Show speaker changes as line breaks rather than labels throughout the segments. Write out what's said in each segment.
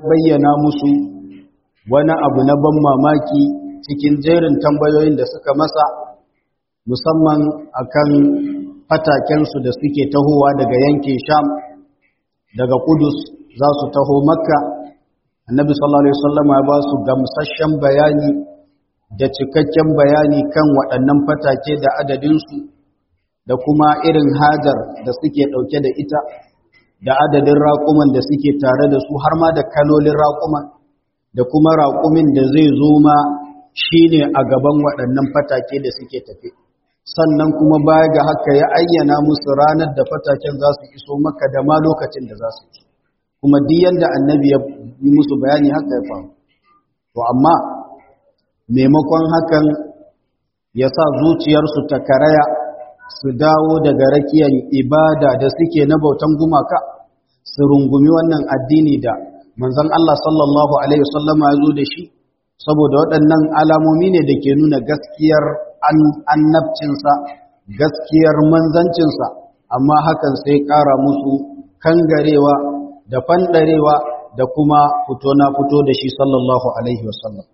bayyana musu wani abu na ban mamaki cikin jerin tambayoyin da suka masa musamman akan fatakensu da suke tahowa daga yankin sham daga kudus za su taho makka annabi sallallahu alaihi wasallam ya ba su gamsasshen bayani da cikakken bayani kan waɗannan fatake da adadinsu da kuma irin hajar da suke ɗauke da ita da adadin raƙuman da suke tare da su har ma da kalolin raƙuman da kuma raƙumin da zai zo ma shi ne a gaban waɗannan fatake da suke tafe sannan kuma baya ga haka ya ayyana musu ranar da fataken za su iso maka da ma lokacin da za su iso kuma duk yadda annabi ya yi musu bayani haka ya faru to amma maimakon hakan ya sa zuciyarsu ta karaya su dawo daga rakiyar ibada da suke na bautan gumaka su rungumi wannan addini da manzon Allah sallallahu alaihi wasallama ya zo da shi saboda waɗannan alamomi ne da ke nuna gaskiyar annabcinsa gaskiyar manzancinsa amma hakan sai ƙara musu kangarewa da fanɗarewa da kuma fito na fito da shi sallallahu alaihi wasallam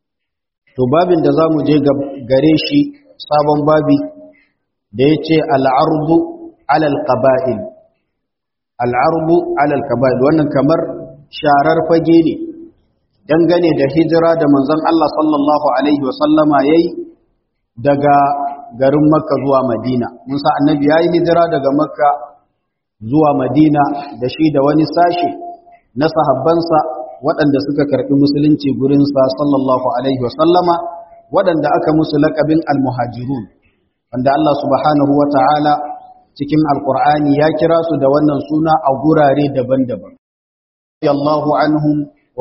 to babin da za mu je gare shi sabon babi da ya ce al'arbu alal ƙaba'il al'arbu alal ƙaba'il wannan kamar sharar fage ne dangane da hijira da manzon Allah sallallahu Alaihi wasallama ya yi daga garin makka zuwa madina mun sa annabi ya yi hijira daga makka zuwa madina da shi da wani sashe na sahabbansa waɗanda suka karɓi musulunci gurinsa sallallahu Alaihi wasallama waɗanda aka musu laƙabin almuhajirun wanda Allah subhanahu wa ta'ala cikin alƙur'ani ya kira su da wannan suna a gurare daban-daban. Allahu anhum wa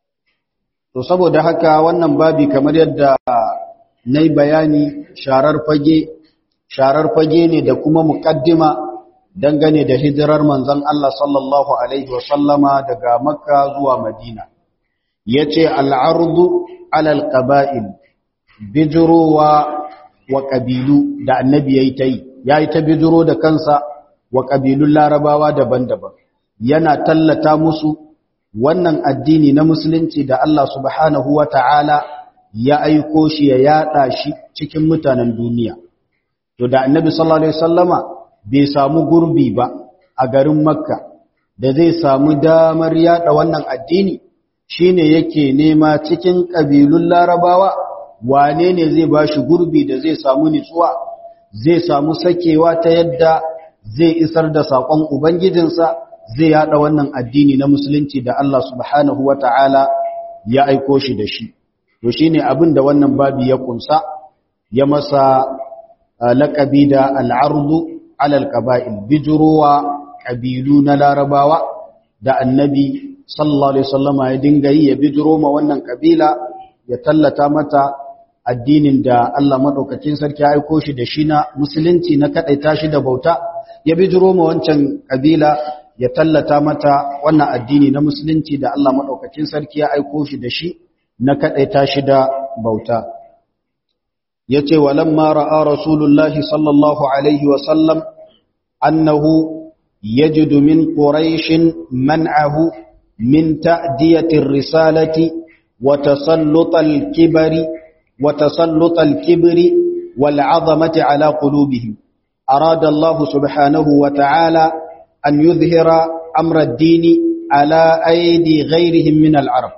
To saboda haka wannan babi kamar yadda na yi bayani sharar fage, sharar fage ne da kuma muƙaddima dangane da hijirar manzon Allah sallallahu Alaihi wasallama daga Makka zuwa Madina. Ya ce al'ardu alal ƙaba'il, bijirowa wa ƙabilu da annabi ya yi ta yi, ya yi ta bijiro da kansa wa ƙabilun larabawa daban-daban, yana tallata musu wannan addini na musulunci da Allah subhanahu wa ta'ala ya aiko shi ya yada shi cikin mutanen duniya. To da annabi sallallahu Alaihi wasallama bai samu gurbi ba a garin Makka da zai samu damar yada wannan addini shine yake nema cikin ƙabilun larabawa wane ne zai ba shi gurbi da zai samu nitsuwa zai samu sakewa ta yadda zai isar da saƙon Ubangijinsa zai yada wannan addini na musulunci da Allah subhanahu wa ta'ala ya aiko shi da shi. To shi ne abin da wannan babi ya kunsa, ya masa laƙabi da al'ardu alal ƙaba'il, bijirowa ƙabilu na larabawa da annabi sallallahu Alaihi wasallama ya dinga yi ya bijiro ma wannan ƙabila ya tallata mata addinin da Allah maɗaukacin sarki ya aiko shi da shi na musulunci na kaɗaita shi da bauta, ya bijiro ma wancan ƙabila ya tallata mata wannan addini na musulunci da Allah maɗaukacin sarki ya aiko shi da shi na kaɗaita shi da bauta. Ya ce, Walamma ra'a Rasulullahi sallallahu Alaihi wasallam, annahu ya ji domin ƙuraishin man'ahu min ta'diyatin risalati wa tasallutal kibari wa tasallutal kibri wal azamati ala qulubihim. Arada Allah subhanahu wa ta'ala أن يظهر أمر الدين على أيدي غيرهم من العرب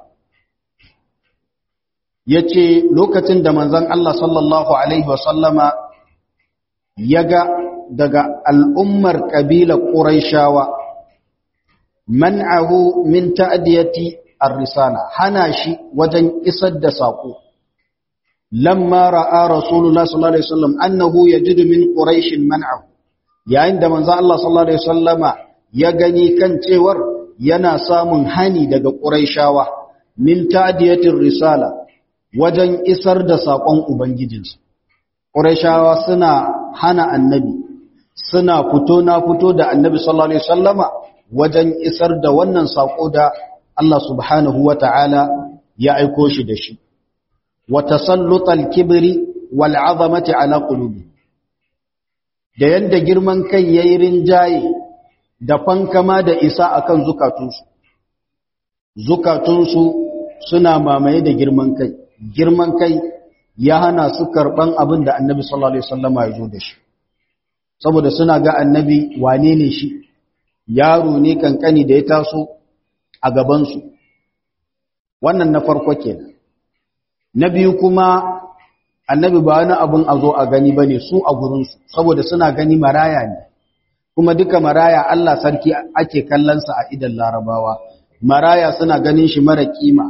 yace lokacin da manzon Allah sallallahu alaihi wasallama yaga daga al'ummar kabila Qurayshawa man'ahu min ta'diyati ar-risala hana shi wajen isar da sako lamma ra'a rasulullah sallallahu alaihi wasallam annahu yajidu min quraish man'ahu yayin da manzo Allah sallallahu alaihi wasallama ya gani kan cewar yana samun hani daga Qurayshawa min ta'diyatir risala wajen isar da sakon ubangijinsu Qurayshawa suna hana annabi suna fito na fito da annabi sallallahu alaihi wasallama wajen isar da wannan sako da Allah subhanahu wata'ala ya aiko shi da shi wa tasallutal kibri wal 'azamati ala qulubi da yanda girman kai yayi rinjaye da fankama da isa akan zukatunsu zukatunsu suna mamaye da girman kai girman kai ya hana su karban abin da annabi sallallahu alaihi wasallama ya zo da shi saboda suna ga annabi wane ne shi yaro ne kankani da ya taso a gabansu wannan na farko kenan na biyu kuma annabi ba wani abin a zo a gani ba ne su a gurinsu saboda suna gani maraya ne kuma duka maraya Allah sarki ake kallonsa a idan larabawa maraya suna ganin shi mara kima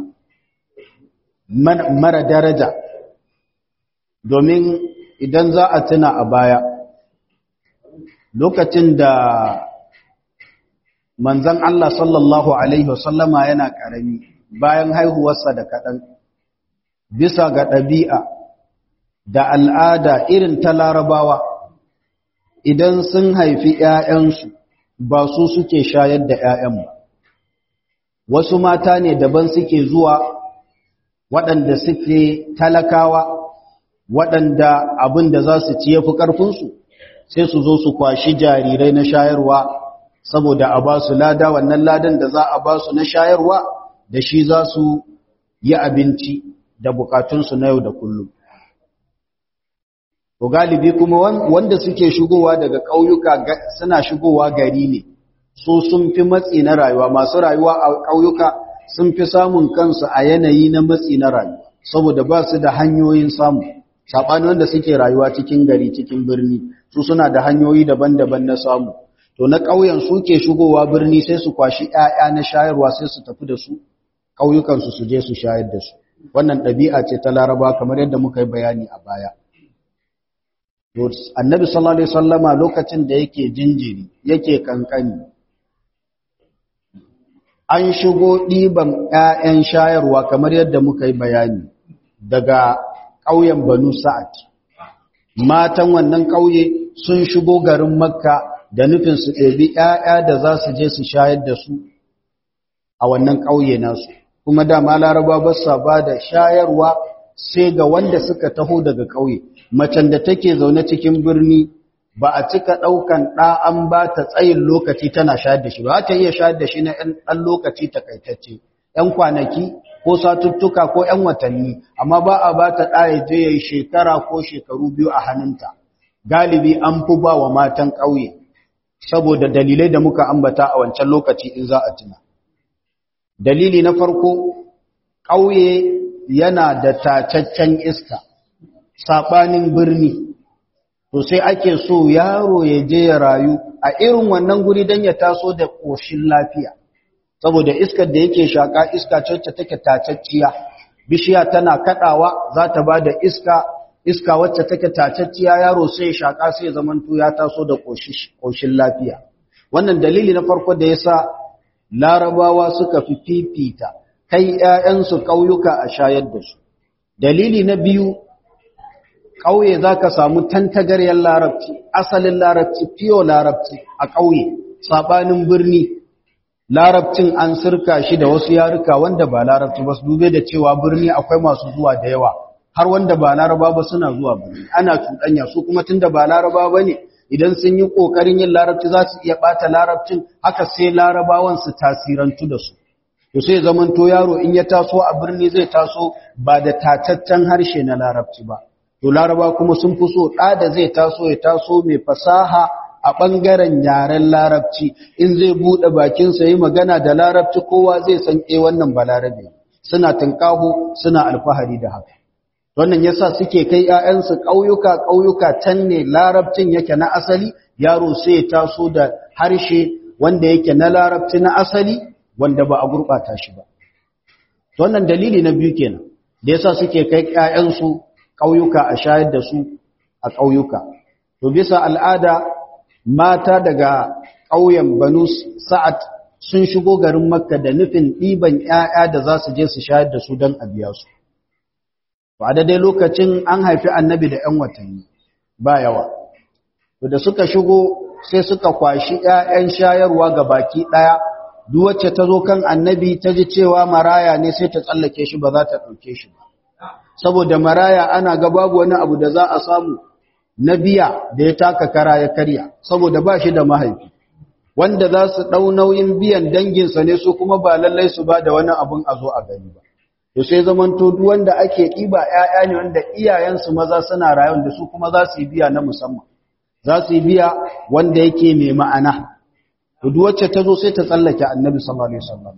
mara daraja domin idan za a tuna a baya lokacin da manzan Allah sallallahu Alaihi wasallama yana ƙarami bayan haihuwarsa da kaɗan bisa ga ɗabi'a da al'ada irin ta larabawa idan sun haifi ‘ya'yansu ba su suke shayar da ‘ya'yan ba wasu mata ne daban suke zuwa waɗanda suke talakawa waɗanda abin da za su ci ya fi ƙarfinsu sai su zo su kwashi jarirai na shayarwa saboda a ba su lada wannan ladan da za a ba su na shayarwa da shi za su yi abinci da bukatunsu na yau da kullum. To galibi kuma wanda suke shigowa daga ƙauyuka suna shigowa gari ne, so sun fi matsi na rayuwa, masu rayuwa a ƙauyuka sun fi samun kansu a yanayi na matsi na rayuwa, saboda ba su da hanyoyin samu. Saɓani wanda suke rayuwa cikin gari cikin birni, su suna da hanyoyi daban-daban na samu. To na ƙauyen suke shigowa birni sai su kwashi ‘ya'ya na shayarwa sai su tafi da su, ƙauyukansu su je su shayar da su. wannan ɗabi'a ce ta laraba kamar yadda muka yi bayani a baya annabi sallallahu alaihi wasallama lokacin da yake jinjiri yake kankani an shigo ɗiban 'ya'yan shayarwa kamar yadda muka yi bayani daga ƙauyen banu sa'ad matan wannan ƙauye sun shigo garin makka da nufin su ɗebi 'ya'ya da za su je su shayar da su a wannan ƙauye nasu kuma dama laraba ba sa ba da shayarwa sai ga wanda suka taho daga ƙauye macen da take zaune cikin birni ba a cika ɗaukan ɗa an ba ta tsayin lokaci tana shayar da shi ba ta iya shayar da shi na ɗan lokaci takaitacce ‘yan kwanaki ko satuttuka ko ‘yan watanni amma ba a ba ta ɗa ya je ya yi shekara ko shekaru biyu a hannunta galibi an fi ba wa matan ƙauye saboda dalilai da muka ambata a wancan lokaci in za a tuna dalili na farko ƙauye yana da tacaccen iska saɓanin birni to sai ake so yaro ya je ya rayu a irin wannan guri don ya taso da ƙoshin lafiya saboda iskar da yake shaƙa iska cacce take tacacciya bishiya tana kaɗawa za ta ba da iska iska wacce take tacacciya yaro sai ya shaƙa sai ya zamanto ya taso da ƙoshin lafiya wannan dalili na farko da ya sa larabawa suka fi fifita kai ‘ya'yansu ƙauyuka a shayar da su. Dalili na biyu, ƙauye za ka samu tantagaryar larabci, asalin larabci, fiyo larabci a ƙauye, saɓanin birni, larabcin an sirka shi da wasu yaruka wanda ba larabci ba su dube da cewa birni akwai masu zuwa da yawa, har wanda ba laraba ba suna zuwa birni, ana cuɗanya su kuma tun da ba laraba ba ne, idan sun yi ƙoƙarin yin larabci za su iya ɓata larabcin haka sai larabawan su tasirantu da su to sai zamanto yaro in ya taso a birni zai taso ba da tataccen harshe na larabci ba to laraba kuma sun fi so ɗa da zai taso ya taso mai fasaha a ɓangaren yaren larabci in zai buɗe bakinsa yi magana da larabci kowa zai san e wannan ba larabe suna tunƙaho suna alfahari da haka wannan yasa suke kai ƴaƴansu ƙauyuka ƙauyuka can ne larabcin yake na asali yaro sai ya taso da harshe wanda yake na larabci na asali wanda ba a gurɓata shi ba wannan dalili na biyu kenan da yasa suke kai ƴaƴansu ƙauyuka a shayar da su a ƙauyuka to bisa al'ada mata daga ƙauyen Banu Sa'ad sun shigo garin Makka da nufin ɗiban ƴaƴa da za su je su shayar da su don a biya su ba da dai lokacin an haifi annabi da ‘yan watanni ba yawa. Da suka shigo sai suka kwashi ‘ya'yan shayarwa ga baki ɗaya, duk wacce ta zo kan annabi ta ji cewa maraya ne sai ta tsallake shi ba za ta ɗauke shi ba. Saboda maraya ana ga babu wani abu da za a samu na biya da ya taka kara ya karya, saboda ba shi da mahaifi. wanda za su ɗau nauyin biyan danginsa ne su kuma ba lallai su ba da wani abin a zo a gani ba to sai zamanto duk wanda ake ɗiba ‘ya'ya ne wanda iyayensu maza suna rayuwa da su kuma za su yi biya na musamman za su yi biya wanda yake mai ma'ana to duk wacce ta zo sai ta tsallake annabi sallallahu alaihi wasallam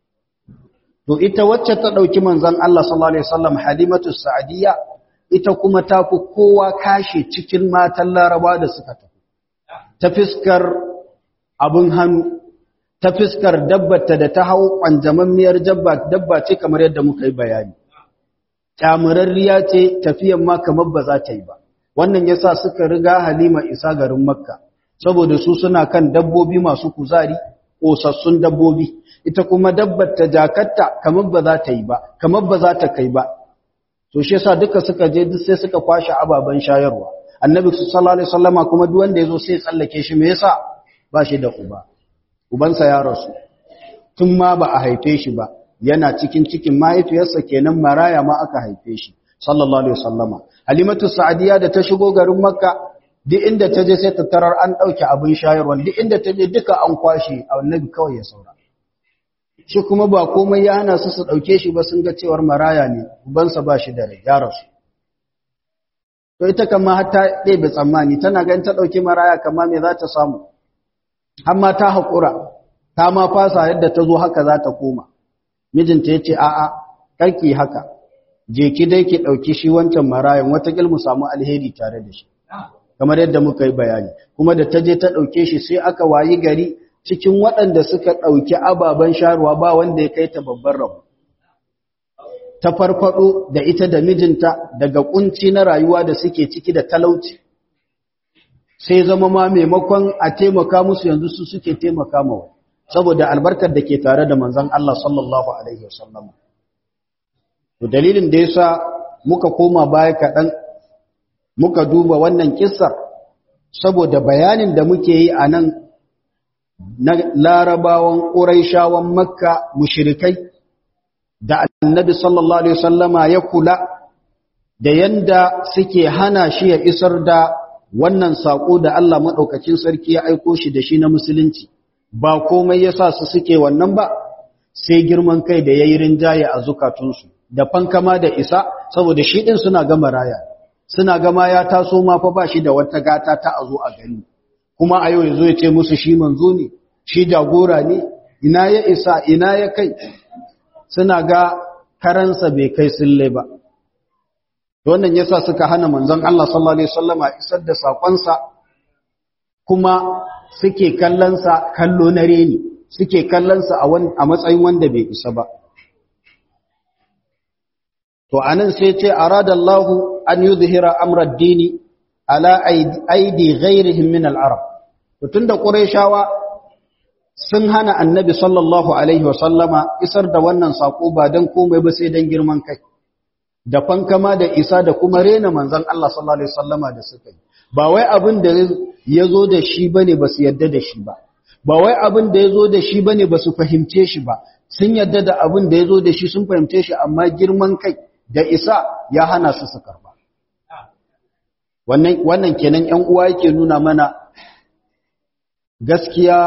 to ita wacce ta ɗauki manzon Allah sallallahu alaihi wasallam halimatu sa'adiyya ita kuma ta fi kowa kashe cikin matan laraba da suka tafi ta fiskar abin hannu ta fiskar dabbata da ta hau ƙwanjamammiyar dabba ce kamar yadda muka yi bayani ƙyamurarriya ce tafiyan ma kamar ba za ta yi ba wannan ya sa suka riga halima isa garin makka saboda su suna kan dabbobi masu kuzari ƙosassun dabbobi ita kuma dabbar ta jakatta kamar ba za ta yi ba kamar ba za ta kai ba to shi yasa duka suka je duk sai suka kwashe ababen shayarwa annabi sallallahu alaihi wasallama kuma duk wanda yazo sai tsallake shi me yasa ba shi da uba ubansa ya rasu tun ma ba a haife shi ba yana cikin cikin mahaifiyarsa kenan maraya ma aka haife shi sallallahu alaihi wasallama halimatu sa'diya da ta shigo garin makka duk inda ta je sai ta tarar an dauke abin shayarwa duk inda ta je duka an kwashe annabi kawai ya saura shi kuma ba komai ya hana su su ɗauke shi ba sun ga cewar maraya ne ubansa ba shi da rai ya rasu to ita kama har ta ɗebe tsammani tana ganin ta ɗauki maraya kama me za ta samu har ma ta haƙura ta ma fasa yadda ta zo haka za ta koma mijinta ya ce a'a karki haka je ki dai ki ɗauki shi wancan marayan watakil mu samu alheri tare da shi kamar yadda muka yi bayani kuma da ta je ta ɗauke shi sai aka wayi gari cikin waɗanda suka ɗauki ababen sharuwa ba wanda ya kai ta babban rabu ta farfado da ita da mijinta daga kunci na rayuwa da suke ciki da talauci sai zama ma maimakon a taimaka musu yanzu su suke taimaka mawa saboda albarkar da ke tare da manzon Allah sallallahu alaihi wasallam to dalilin da yasa muka koma baya kaɗan muka duba wannan kissar saboda bayanin da muke yi a nan na larabawan ƙuraishawan makka mushrikai da annabi sallallahu alaihi wasallama ya kula da yanda suke hana shi ya isar da wannan saƙo da Allah maɗaukacin sarki ya aiko shi da shi na musulunci ba komai ya sa su suke wannan ba sai girman kai da ya yi rinjaye a zukatunsu da fankama da isa saboda shi ɗin suna gama raya suna gama ya taso ma fa ba shi da wata gata ta a zo a gani kuma a yau ya zo ya ce musu shi manzo ne shi jagora ne ina ya isa ina ya kai suna ga karansa bai kai sille ba wannan yasa suka hana manzon Allah sallallahu alaihi wasallama isar da sakonsa kuma suke kallonsa kallo na reni suke kallonsa a matsayin wanda bai isa ba to anan sai ce aradallahu an yuzhira amra ad-dini ala aidi ghairihim min al-arab to tunda qurayshawa sun hana annabi sallallahu alaihi wasallama isar da wannan sako ba dan komai ba sai dan girman kai da fankama da isa da kuma rena manzon Allah sallallahu alaihi wasallama da suka yi ba wai abin da yazo da shi bane ba su yadda da shi ba ba wai abin da yazo da shi bane ba su fahimce shi ba sun yadda da abin da yazo da shi sun fahimce shi amma girman kai da isa ya hana su su karba wannan wannan kenan ƴan uwa yake nuna mana gaskiya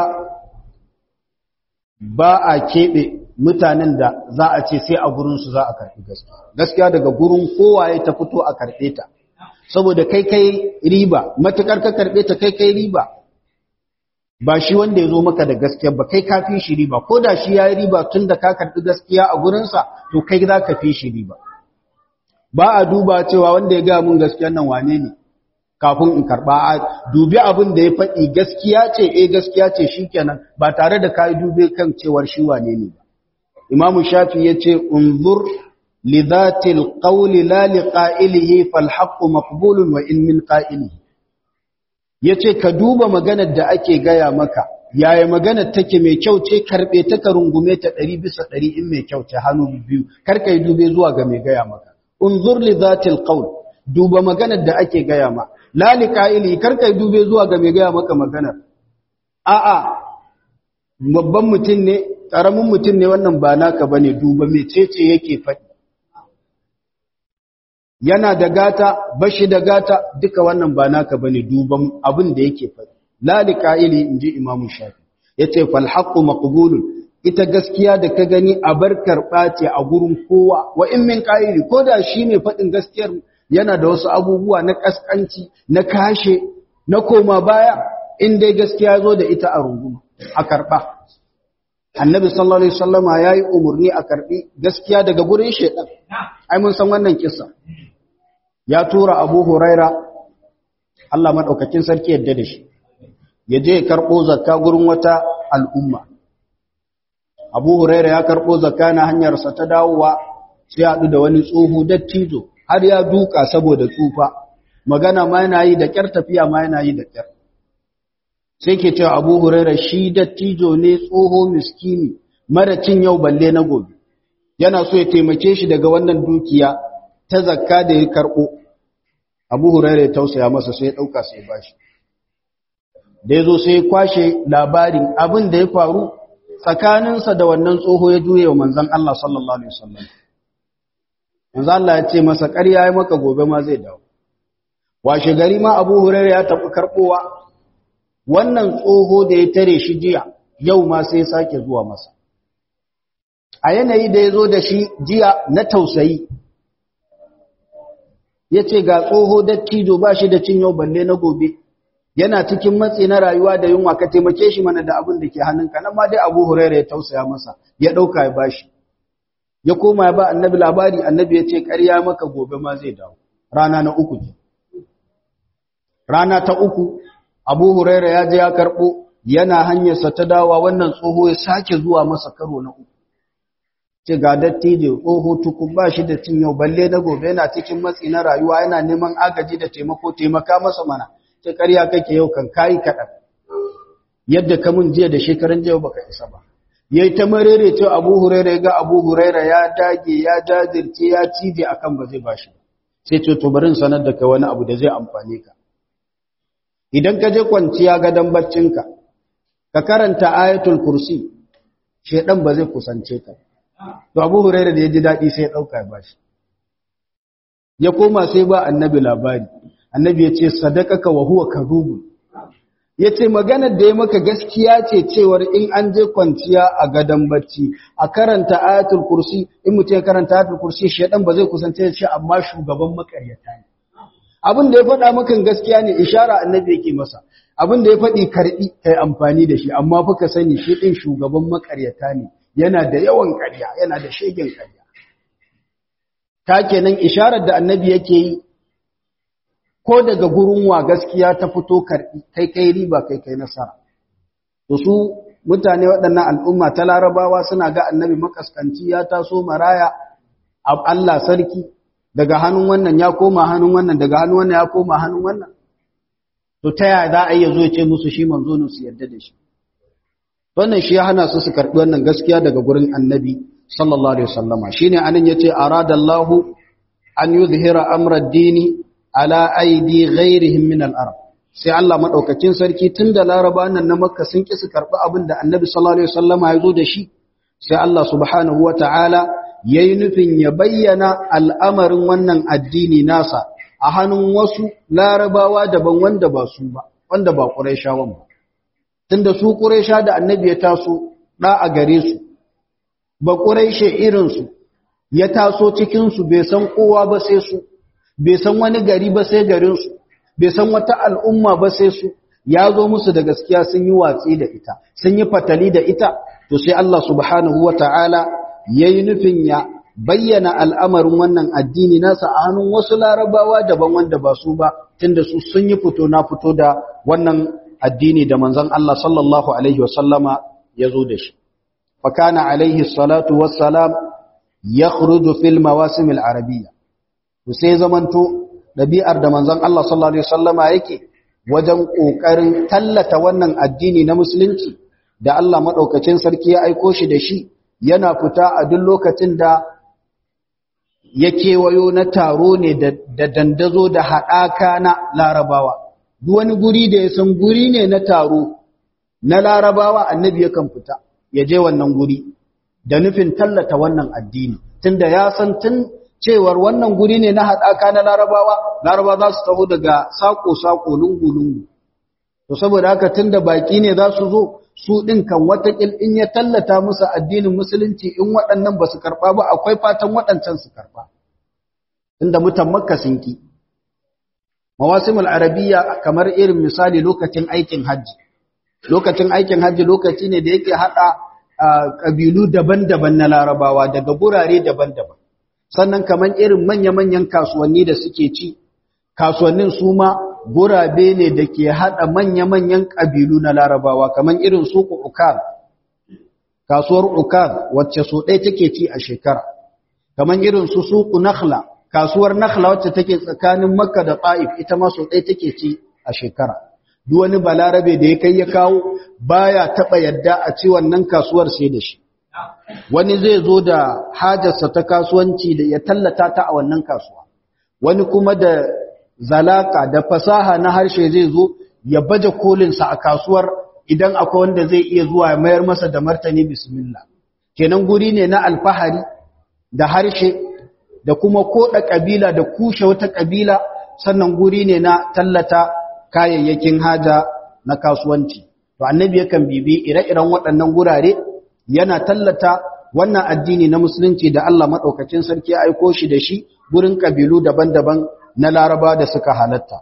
ba a keɓe mutanen da za a ce sai a gurinsu za a karɓi gaskiya gaskiya daga gurin kowaye ta fito a karɓe ta saboda kai kai riba matuƙar ka karɓe ta kai kai riba ba shi wanda ya zo maka da gaskiya ba kai ka fi shi riba ko da shi ya yi riba tun da ka karɓi gaskiya a gurinsa to kai za ka fi shi riba ba a duba cewa wanda ya gaya mun gaskiyan nan wane ne kafin in karba a dubi abin da ya faɗi gaskiya ce eh gaskiya ce shikenan ba tare da kai dube kan cewar shi wane ne ba Imam Shafi yace unzur li dhatil qawli la li qa'ilihi fal haqqu maqbulun wa in min qa'ilihi yace ka duba maganar da ake gaya maka yaya maganar take mai kyau ce karbe ta ka rungume ta 100 bisa 100 in mai kyau ce hannu biyu kar kai dube zuwa ga mai gaya maka unzur li dhatil qawl duba maganar da ake gaya ma lali ƙa'ili karkai dube zuwa ga mai gaya maka maganar a'a babban mutum ne ƙaramin mutum ne wannan ba naka ba ne duba mai cece yake faɗi yana da gata bashi da gata duka wannan ba naka ba ne duba abin da yake faɗi lali ƙa'ili in ji imamu shafi yace fal haqqu maqbulun ita gaskiya da ka gani a bar karɓa ce a gurin kowa wa in min ƙa'iri ko da shi ne faɗin gaskiyar yana da wasu abubuwa na ƙasƙanci na kashe na koma baya in dai gaskiya zo da ita a runguma a karɓa annabi sallallahu alaihi wasallama ya yi umarni a karɓi gaskiya daga gurin shaidan ai mun san wannan kisa ya tura abu huraira Allah maɗaukakin sarki yadda da shi ya je ya karɓo zakka gurin wata al'umma abu huraira ya karɓo zakka na hanyarsa ta dawowa sai haɗu da wani tsoho dattijo har ya duka saboda tsufa magana ma yana yi da ƙyar tafiya ma yana yi da ƙyar sai ke cewa abu huraira shi dattijo ne tsoho miskini mara cin yau balle na gobe yana so ya taimake shi daga wannan dukiya ta zakka da ya karɓo abu huraira ya tausaya masa sai ya ɗauka sai ba shi da ya zo sai ya kwashe labarin abin da ya faru tsakaninsa da wannan tsoho ya juye wa manzan Allah sallallahu Alaihi wasallam. Manzan Allah ya ce masa ƙarya ya maka gobe ma zai dawo. Washe gari ma Abu Hurairah ya tafi karɓowa wannan tsoho da ya tare shi jiya yau ma sai sake zuwa masa. A yanayi da ya zo da shi jiya na tausayi, ya ce ga tsoho dattijo ba shi da cin yau balle na gobe. yana cikin matsi na rayuwa da yunwa ka taimake shi mana da abin da ke hannunka nan ma dai Abu Hurairah ya tausaya masa ya dauka ya bashi ya koma ya ba annabi labari annabi ya ce ƙarya maka gobe ma zai dawo rana na uku ce rana ta uku Abu Hurairah ya je ya karbo yana hanyarsa ta dawa wannan tsoho ya sake zuwa masa karo na uku ce ga dattijo tsoho tukun ba shi da cin yau balle na gobe yana cikin matsi na rayuwa yana neman agaji da taimako taimaka masa mana ce ƙarya kake yau kan kayi kaɗan yadda ka mun jiya da shekaran jiya baka isa ba ya yi ta marere ce abu huraira ya ga abu huraira ya dage ya jajirce ya cije akan ba zai bashi sai ce to barin sanar da kai wani abu da zai amfane ka idan ka je kwanciya gadon baccinka ka karanta ayatul kursi shedan ba zai kusance ka to abu huraira da ya ji daɗi sai ya ɗauka ya bashi ya koma sai ba annabi labari annabi ya ce sadakaka wa huwa kadhubun ya ce maganar da ya maka gaskiya ce cewar in an je kwanciya a gadon bacci a karanta ayatul kursi in mutum ya karanta ayatul kursi shedan ba zai kusance shi amma shugaban makaryata ne abin da ya faɗa maka gaskiya ne ishara annabi yake masa abin da ya faɗi karɓi kai amfani da shi amma fa ka sani shi ɗin shugaban makaryata ne yana da yawan ƙarya yana da shegen ƙarya ta kenan isharar da annabi yake yi ko daga gurin wa gaskiya ta fito karɓi kai kai riba kai kai nasara to su mutane waɗannan al'umma ta larabawa suna ga annabi makaskanci ya taso maraya Allah sarki daga hannun wannan ya koma hannun wannan daga hannun wannan ya koma hannun wannan to ta yaya za a iya zo ce musu shi manzo ne su yarda da shi wannan shi ya hana su su karɓi wannan gaskiya daga gurin annabi sallallahu alaihi wasallama shine anan yace aradallahu an yuzhira amra ad-dini ala aidi ghairihim min al-arab sai Allah madaukakin sarki tunda laraba nan na makka sun ki su karbi abin da annabi sallallahu alaihi wasallama ya zo da shi sai Allah subhanahu wataala yayi nufin ya bayyana al'amarin wannan addini nasa a hannun wasu larabawa daban wanda ba su ba wanda ba quraishawan ba tunda su quraisha da annabi ya taso da a gare su ba quraishe irin su ya taso cikin su bai san kowa ba sai su bai san wani gari ba sai garinsu bai san wata al'umma ba sai su ya zo musu da gaskiya sun yi watsi da ita sun yi fatali da ita to sai Allah subhanahu wa ta'ala ya yi nufin ya bayyana al'amarin wannan addini nasa a hannun wasu larabawa daban wanda ba su ba tunda su sun yi fito na fito da wannan addini da manzon Allah sallallahu alaihi wasallama ya zo da shi fakana alaihi salatu wassalam yakhruju fil mawasim al-arabiyya to sai zamanto ɗabi'ar da manzon Allah sallallahu alaihi wasallama yake wajen ƙoƙarin tallata wannan addini na musulunci da Allah maɗaukacin sarki ya aiko shi da shi yana fita a duk lokacin da ya kewayo na taro ne da dandazo da haɗaka na larabawa duk wani guri da ya san guri ne na taro na larabawa annabi yakan fita ya je wannan guri da nufin tallata wannan addini tunda ya san tun cewar wannan guri ne na haɗaka na larabawa larabawa za su taho daga sako-sako lungu-lungu to saboda haka tun da baƙi ne za su zo su ɗin kan watakil in ya tallata musu addinin musulunci in waɗannan ba su karɓa ba akwai fatan waɗancan su karɓa inda mutan makka sun ki mawasimul arabiya kamar irin misali lokacin aikin hajji lokacin aikin hajji lokaci ne da yake haɗa ƙabilu daban-daban na larabawa daga gurare daban-daban sannan kamar irin manya-manyan kasuwanni da suke ci kasuwannin su ma gurabe ne da ke haɗa manya-manyan ƙabilu na larabawa kamar irin suku ukar kasuwar ukar wacce so ɗaya take ci a shekara kamar irin su suku nakhla kasuwar nakhla wacce take tsakanin makka da ta'if ita ma so ɗaya take ci a shekara duk wani balarabe da ya kai ya kawo baya taɓa yadda a ci wannan kasuwar sai da shi wani zai zo da hajarsa ta kasuwanci da ya tallata ta a wannan kasuwa wani kuma da zalaka da fasaha na harshe zai zo ya baje kolinsa a kasuwar idan akwai wanda zai iya zuwa ya mayar masa da martani bismillah kenan guri ne na alfahari da harshe da kuma koda kabila da kushe wata kabila sannan guri ne na tallata kayayyakin haja na kasuwanci to annabi yakan bibi ire-iren waɗannan gurare yana tallata wannan addini na musulunci da Allah madaukakin sarki ya aiko shi da shi gurin kabilu daban-daban na laraba da suka halatta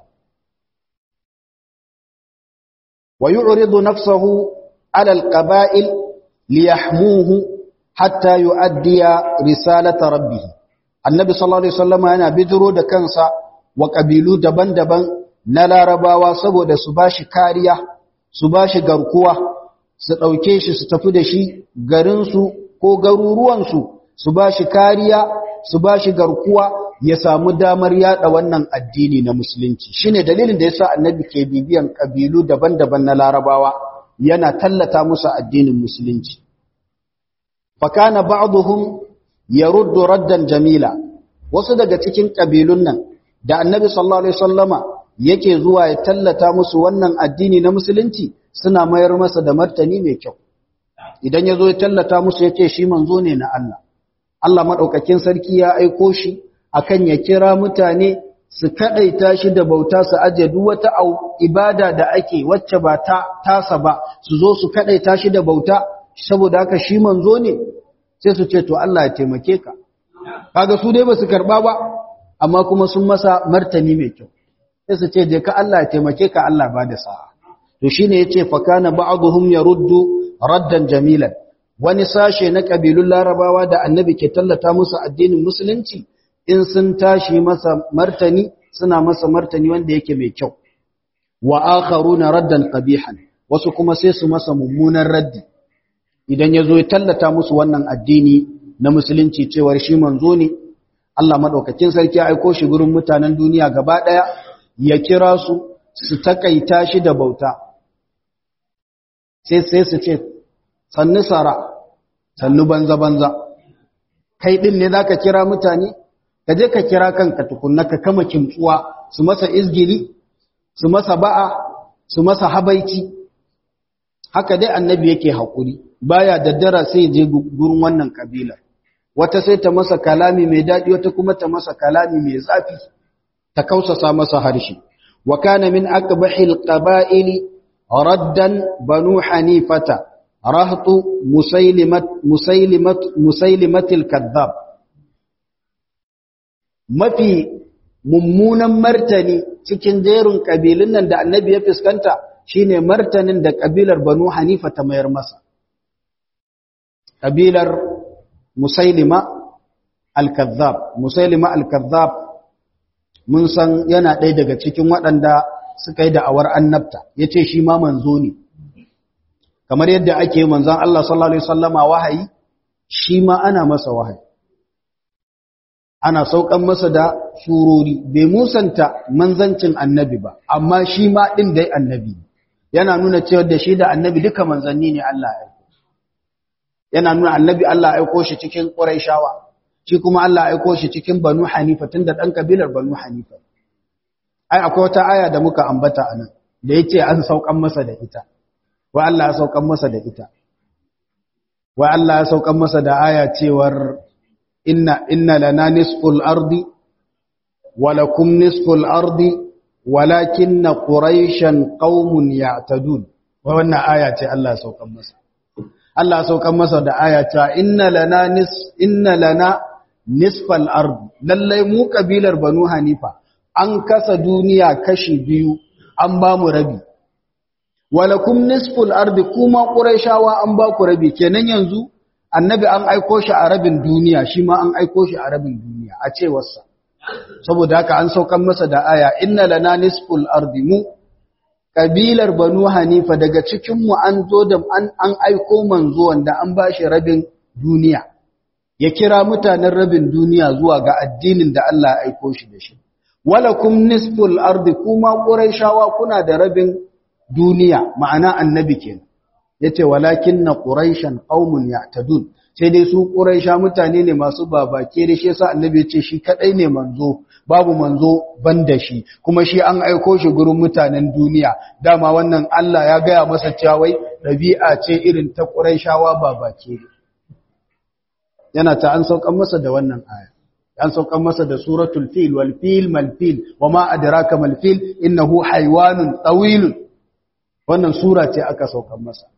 wa yu'ridu nafsahu ala alqaba'il liyahmuhu hatta yu'addiya risalata rabbih annabi sallallahu alaihi wasallam yana bijiro da kansa wa kabilu daban-daban na larabawa saboda su bashi kariya su bashi garkuwa su dauke shi su tafi da shi garin su ko garuruwan su su bashi kariya su bashi garkuwa ya samu damar yada wannan addini na musulunci shine dalilin da yasa annabi ke bibiyan kabilu daban-daban na larabawa yana tallata musu addinin musulunci fakana ba'dhum yaruddu raddan jamila wasu daga cikin kabilun nan da annabi sallallahu alaihi wasallama yake zuwa ya tallata musu wannan addini na musulunci suna mayar masa da martani mai kyau idan yazo ya tallata musu yace shi manzo ne na Allah Allah madaukakin sarki ya aiko shi akan ya kira mutane su kadaita shi da bauta su aje duk wata ibada da ake wacce ba ta tasa ba su zo su kadaita shi da bauta saboda haka shi manzo ne sai su ce to Allah ya taimake ka kaga su dai ba su karba ba amma kuma sun masa martani mai kyau sai su ce je ka Allah ya taimake ka Allah ba da sa'a to shine yace fa kana ba'dhum yaruddu raddan jamilan wani sashe na kabilun larabawa da annabi ke tallata musu addinin musulunci in sun tashi masa martani suna masa martani wanda yake mai kyau wa akharuna raddan qabihan wasu kuma sai su masa mummunan raddi idan yazo ya tallata musu wannan addini na musulunci cewar shi manzo ne Allah madaukakin sarki ya aiko shi gurin mutanen duniya gaba daya ya kira su su takaita shi da bauta sai sai su ce sannu sara sannu banza banza kai din ne zaka kira mutane ka je ka kira kanka tukunna ka kama kimtsuwa su masa izgili su masa ba'a su masa habaici haka dai annabi yake haƙuri baya daddara sai je gurin wannan kabila wata sai ta masa kalami mai daɗi wata kuma ta masa kalami mai zafi ta kausasa masa harshe wa kana min aqbahil qaba'ili raddan banu hanifata rahtu musaylimat musaylimat musaylimatil kadhab mafi mummunan martani cikin jerin kabilun nan da annabi ya fuskanta shine martanin da kabilar banu hanifa ta mayar masa kabilar musailima al-kazzab musailima al-kazzab mun san yana ɗaya daga cikin waɗanda suka yi da'awar annabta yace shi ma manzo ne kamar yadda ake manzon Allah sallallahu alaihi wasallama wahayi shi ma ana masa wahayi ana saukan masa da surori bai musanta manzancin annabi ba amma shi ma din dai annabi yana nuna cewa da shi da annabi duka manzanni ne Allah ya aiko yana nuna annabi Allah ya aiko shi cikin Qurayshawa shi kuma Allah ya aiko shi cikin Banu Hanifa tunda dan kabilar Banu Hanifa ai akwai wata aya da muka ambata anan da yace an saukan masa da ita wa Allah ya saukan masa da ita wa Allah ya saukan masa da aya cewar inna inna lana nisful ardi wa lakum nisful ardi walakinna quraishan qaumun ya'tadun wannan aya ce Allah ya saukan masa Allah ya saukan masa da aya ta inna lana nis inna lana nisfal ard lallai mu kabilar banu hanifa an kasa duniya kashi biyu an ba mu rabi walakum nisful ardi kuma quraishawa an ba ku rabi kenan yanzu annabi an aiko shi a rabin duniya shi ma an aiko shi a rabin duniya a cewarsa saboda haka an saukan masa da aya inna lana nisful ardi mu kabilar banu hanifa daga cikin mu an zo da an, an aiko manzo wanda an ba shi rabin duniya ya kira mutanen rabin duniya zuwa ga addinin da Allah ya aiko shi da shi walakum nisful ardi kuma quraishawa kuna da rabin duniya ma'ana annabi kenan yace walakinna quraishan qaumun ya'tadun sai dai su quraisha mutane ne masu babake da shi yasa annabi yace shi kadai ne manzo babu manzo banda shi kuma shi an aiko shi gurin mutanen duniya dama wannan Allah ya gaya masa cewa wai dabi'a ce irin ta quraishawa babake yana ta an saukan masa da wannan aya an saukan masa da suratul fil wal fil mal fil wama adraka mal fil innahu haywanun tawilun wannan sura ce aka saukan masa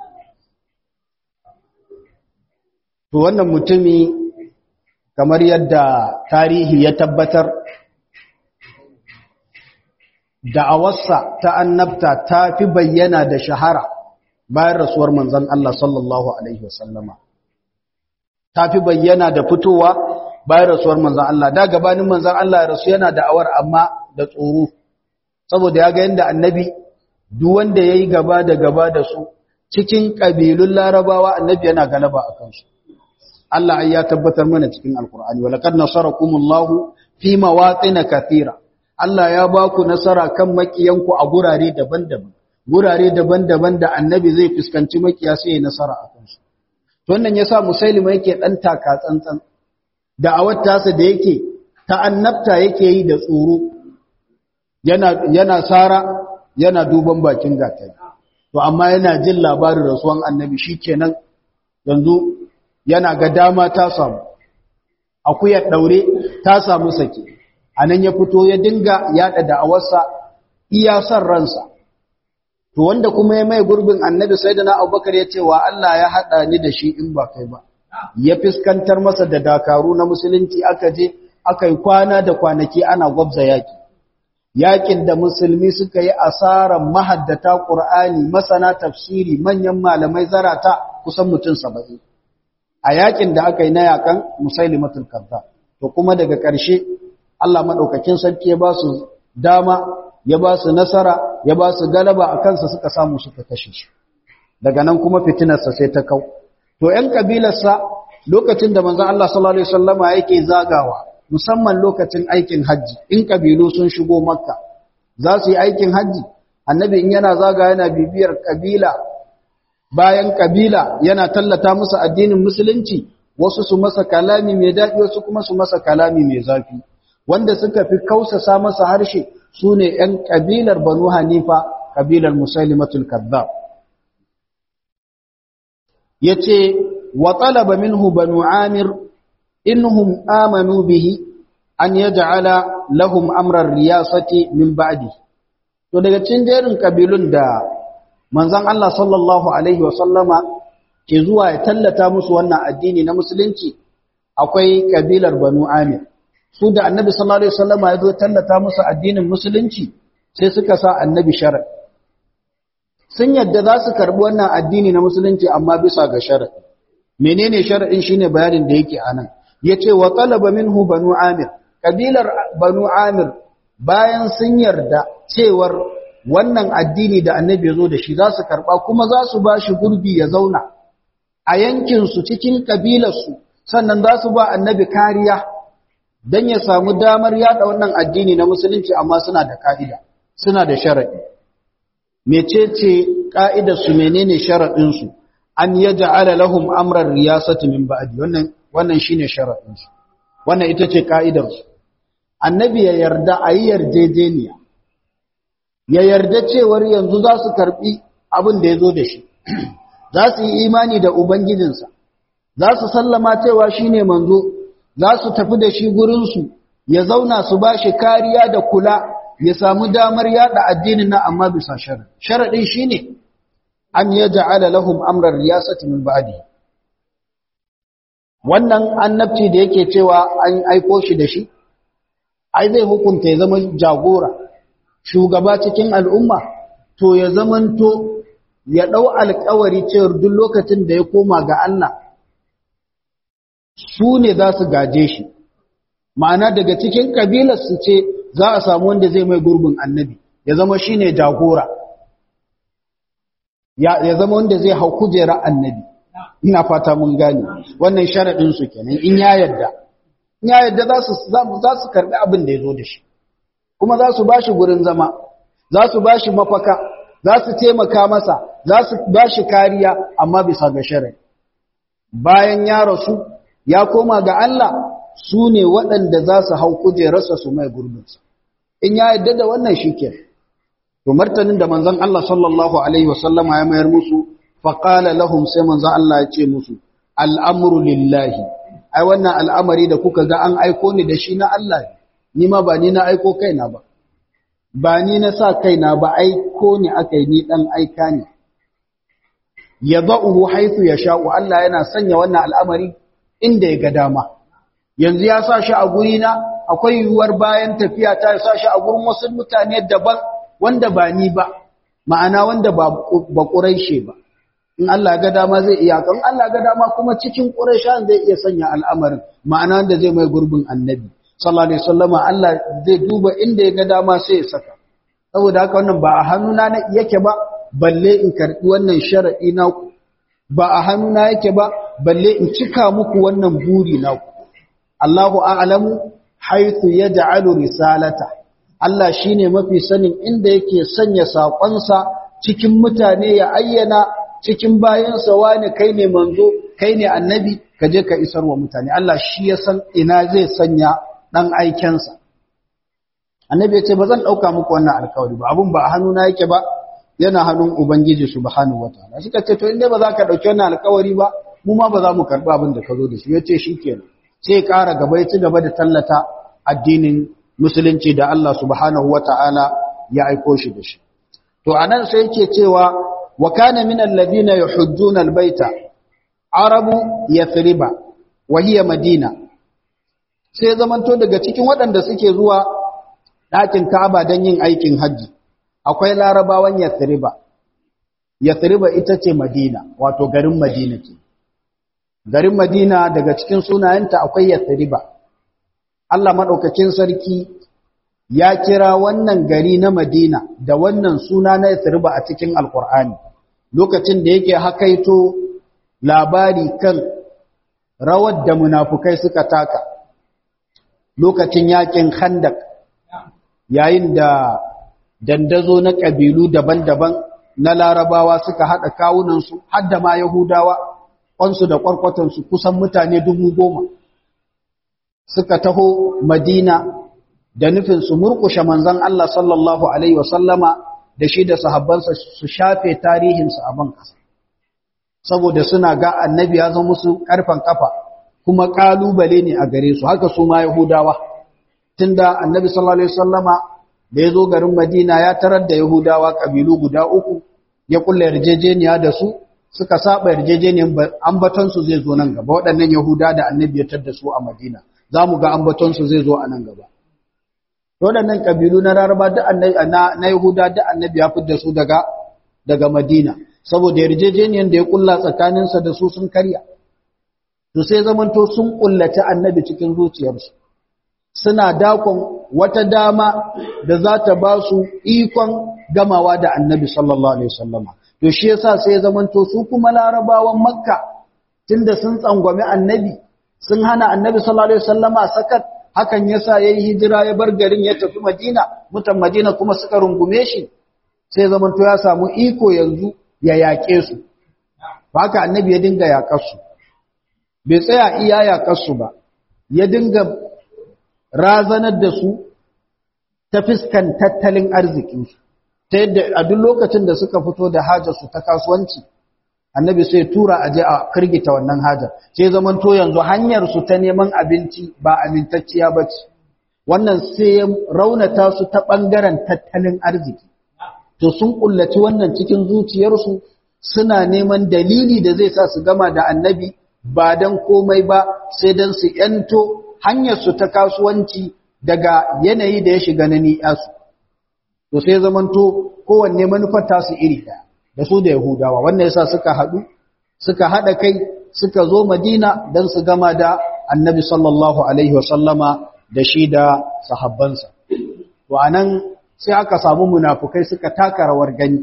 to wannan mutumi kamar yadda tarihi ya tabbatar da'awarsa ta annabta ta fi bayyana da shahara bayan rasuwar manzon Allah sallallahu alaihi wasallama ta fi bayyana da fitowa bayan rasuwar manzon Allah da gabanin manzon Allah rasu yana da'awar amma da tsoro saboda ya ga yanda annabi duk wanda yayi gaba da gaba da su cikin kabilun larabawa annabi yana galaba a kansu Allah ai ya tabbatar mana cikin alkur'ani wa laqad nasarakumullahu fi mawaqin kathira Allah ya ba ku nasara kan makiyanku a gurare daban-daban gurare daban-daban da annabi zai fuskanci makiya sai ya nasara a kansu to wannan yasa musailima yake dan taka tsantsan da awattasa da yake ta annabta yake yi da tsoro yana yana sara yana duban bakin gatari to amma yana jin labarin rasuwan annabi shikenan yanzu yana ga dama ta samu akuyar daure ta samu sake anan ya fito ya dinga yada da'awarsa iya san ransa to wanda kuma ya mai gurbin annabi sayyidina abubakar ya ce wa Allah ya hada ni da shi in ba kai ba ya fiskantar masa da dakaru na musulunci aka je aka yi kwana da kwanaki ana gwabza yaki yakin da musulmi suka yi asaran mahaddata qur'ani masana tafsiri manyan malamai zarata kusan mutum 70 a yakin da aka yi na yakan musailimatul kazzab to kuma daga ƙarshe Allah madaukakin sarki ya ba su dama ya ba su nasara ya ba su galaba a kansa suka samu suka kashe shi daga nan kuma fitinarsa sai ta kau to ƴan kabilarsa lokacin da manzon Allah sallallahu alaihi wasallama yake zagawa musamman lokacin aikin haji in kabilu sun shigo makka za su yi aikin haji annabi in yana zaga yana bibiyar kabila bayan kabila yana tallata musu addinin musulunci wasu su masa kalami mai daɗi wasu kuma su masa kalami mai zafi wanda suka fi kausasa masa harshe su ne ‘yan ƙabilar banu hanifa ƙabilar musailimatul kazzab ya ce wa talaba minhu banu amir inhum amanu bihi an ya ja'ala lahum amrar riyasati min ba'di to daga cikin jerin ƙabilun da manzon Allah sallallahu alaihi wa sallama ke zuwa ya tallata musu wannan addini na musulunci akwai ƙabilar banu amir su da annabi sallallahu alaihi wasallam ya zo tallata musu addinin musulunci sai suka sa annabi shar'i sun yadda za su karbi wannan addini na musulunci amma bisa ga shar'i menene shar'in shine bayanin da yake anan yace wa talaba minhu banu amir kabilar banu amir bayan sun yarda cewar wannan addini da annabi ya zo da shi za su karba kuma za su ba shi gurbi ya zauna a yankin su cikin kabilar su sannan za su ba annabi kariya don ya samu damar yada wannan addini na musulunci amma suna da ka'ida suna da sharaɗi mecece ka'idar su menene sharaɗin su an yaj'ala lahum amran riyasati min ba'di wannan wannan shine sharaɗin su wannan ita ce ka'idar su annabi ya yarda ayi yarjejeniya ya yarda cewar yanzu za su karbi abin da yazo da shi za su yi imani da ubangijinsa za su sallama cewa shine manzo za su tafi da shi gurinsu ya zauna su ba shi kariya da kula ya samu damar yada addinin na amma bisa sharaɗi sharaɗin shi ne an yaj'ala lahum amra riyasati min ba'di wannan annabci da yake cewa an aiko shi da shi ai zai hukunta ya zama jagora shugaba cikin al'umma to ya zamanto ya ɗau alkawari cewar duk lokacin da ya koma ga Allah su ne za su gaje shi ma'ana daga cikin ƙabilar su ce za a samu wanda zai mai gurbin annabi ya zama shi ne jagora ya zama wanda zai hau kujera annabi ina fata mun gane wannan sharaɗin su kenan in ya yadda in ya yadda za su za su karɓi abin da ya zo da shi kuma za su ba shi gurin zama za su ba shi mafaka za su taimaka masa za su ba shi kariya amma bisa ga shari'a bayan ya rasu ya koma ga Allah su ne waɗanda za su hau kujerarsa su mai gurbinsa in ya yadda da wannan shi ke to martanin da manzon Allah sallallahu alaihi wasallama ya mayar musu faƙala lahum sai manzon Allah ya ce musu al'amru lillahi ai wannan al'amari da kuka ga an aiko ni da shi na Allah ni ma ba ni na aiko kaina ba ba ni na sa kaina ba aiko ni aka yi ni ɗan aika ne ya ba'uhu haifu ya sha'u Allah yana sanya wannan al'amari inda ya ga dama yanzu ya sa shi a guri na akwai yiwuwar bayan tafiya ta ya sa shi a gurin wasu mutane daban wanda ba ni ba ma'ana wanda ba ƙuraishe ba in Allah ga dama zai iya kan Allah ga dama kuma cikin ƙuraishan zai iya sanya al'amarin ma'ana wanda zai mai gurbin annabi sallallahu alaihi wasallama Allah zai duba inda ya ga dama sai ya saka saboda haka wannan ba a hannuna na yake ba balle in karbi wannan shar'i na ku ba a hannuna yake ba balle in cika muku wannan buri na ku Allahu a'lamu haythu yaj'alu risalata Allah shine mafi sanin inda yake sanya sakonsa cikin mutane ya ayyana cikin bayansa wani kai ne manzo kai ne annabi ka je ka isar wa mutane Allah shi ya san ina zai sanya ɗan aikensa. Annabi ya ce, Ba zan ɗauka muku wannan alkawari ba, abin ba a hannuna yake ba, yana hannun Ubangiji su ba hannun wata. Na suka ce, To, inda ba za ka ɗauki wannan alkawari ba, mu ma ba za mu karɓi abin da ka zo da shi, ya ce shi ke sai ƙara gaba ya ci gaba da tallata addinin Musulunci da Allah subhanahu wa ta'ala ya aiko shi da shi. To, a nan sai yake cewa, wa kana min alladhina yuhujjuna albayta arabu yathriba wa hiya madina sai zamanto daga cikin waɗanda suke zuwa ɗakin Ka'aba don yin aikin hajji akwai larabawan Yathriba Yathriba ita ce Madina wato garin Madina ce garin Madina daga cikin sunayenta akwai Yathriba Allah madaukakin sarki ya kira wannan gari na Madina da wannan suna na Yathriba a cikin Alkur'ani lokacin da yake hakaito labari kan rawar da munafukai suka taka lokacin yakin khandak yayin da dandazo na ƙabilu daban-daban na larabawa suka haɗa kawunansu har da ma yahudawa ƙwansu da ƙwarƙwatansu kusan mutane dubu goma suka taho madina da nufin su murƙushe manzan Allah sallallahu Alaihi wasallama da shi da sahabbansa su shafe tarihinsu a ban ƙasa saboda suna ga annabi ya zama musu ƙarfen ƙafa kuma ƙalubale ne a gare su haka su ma yahudawa tunda annabi sallallahu alaihi wasallama da ya zo garin madina ya tarar da yahudawa ƙabilu guda uku ya kulla yarjejeniya da su suka saba yarjejeniyar ambatonsu zai zo nan gaba waɗannan yahuda da annabi ya tar da su a madina za mu ga ambatonsu zai zo a nan gaba waɗannan ƙabilu na rarraba na yahuda da annabi ya da su daga daga madina saboda yarjejeniyar da ya kulla tsakaninsa da su sun karya to sai zamanto sun kullace annabi cikin zuciyarsu suna dakon wata dama da za ta ba su ikon gamawa da annabi sallallahu alaihi wasallama to shi yasa sai zamanto su kuma larabawan makka tunda sun tsangwame annabi sun hana annabi sallallahu alaihi wasallama sakat hakan yasa yayi hijira ya bar garin ya tafi madina mutan madina kuma suka rungume shi sai zamanto ya samu iko yanzu ya yaƙe su haka annabi ya dinga yaƙar su bai tsaya iya yaƙarsu ba ya dinga razanar da su ta fiskan tattalin arzikinsu ta yadda a duk lokacin da suka fito da hajarsu ta kasuwanci annabi sai tura a je a kirgita wannan hajar sai zaman to yanzu hanyarsu ta neman abinci ba amintacciya ba ce wannan sai ya raunata su ta ɓangaren tattalin arziki to sun kullaci wannan cikin zuciyarsu suna neman dalili da zai sa su gama da annabi ba dan komai ba sai dan su yanto hanyar su ta kasuwanci daga yanayi da ya shiga na ni'asu to sai zamanto kowanne manufar tasu iri ɗaya da su da yahudawa wannan yasa suka haɗu suka haɗa kai suka zo madina don su gama da annabi sallallahu alaihi wasallama da shi da sahabbansa to anan sai aka samu munafukai suka taka rawar gani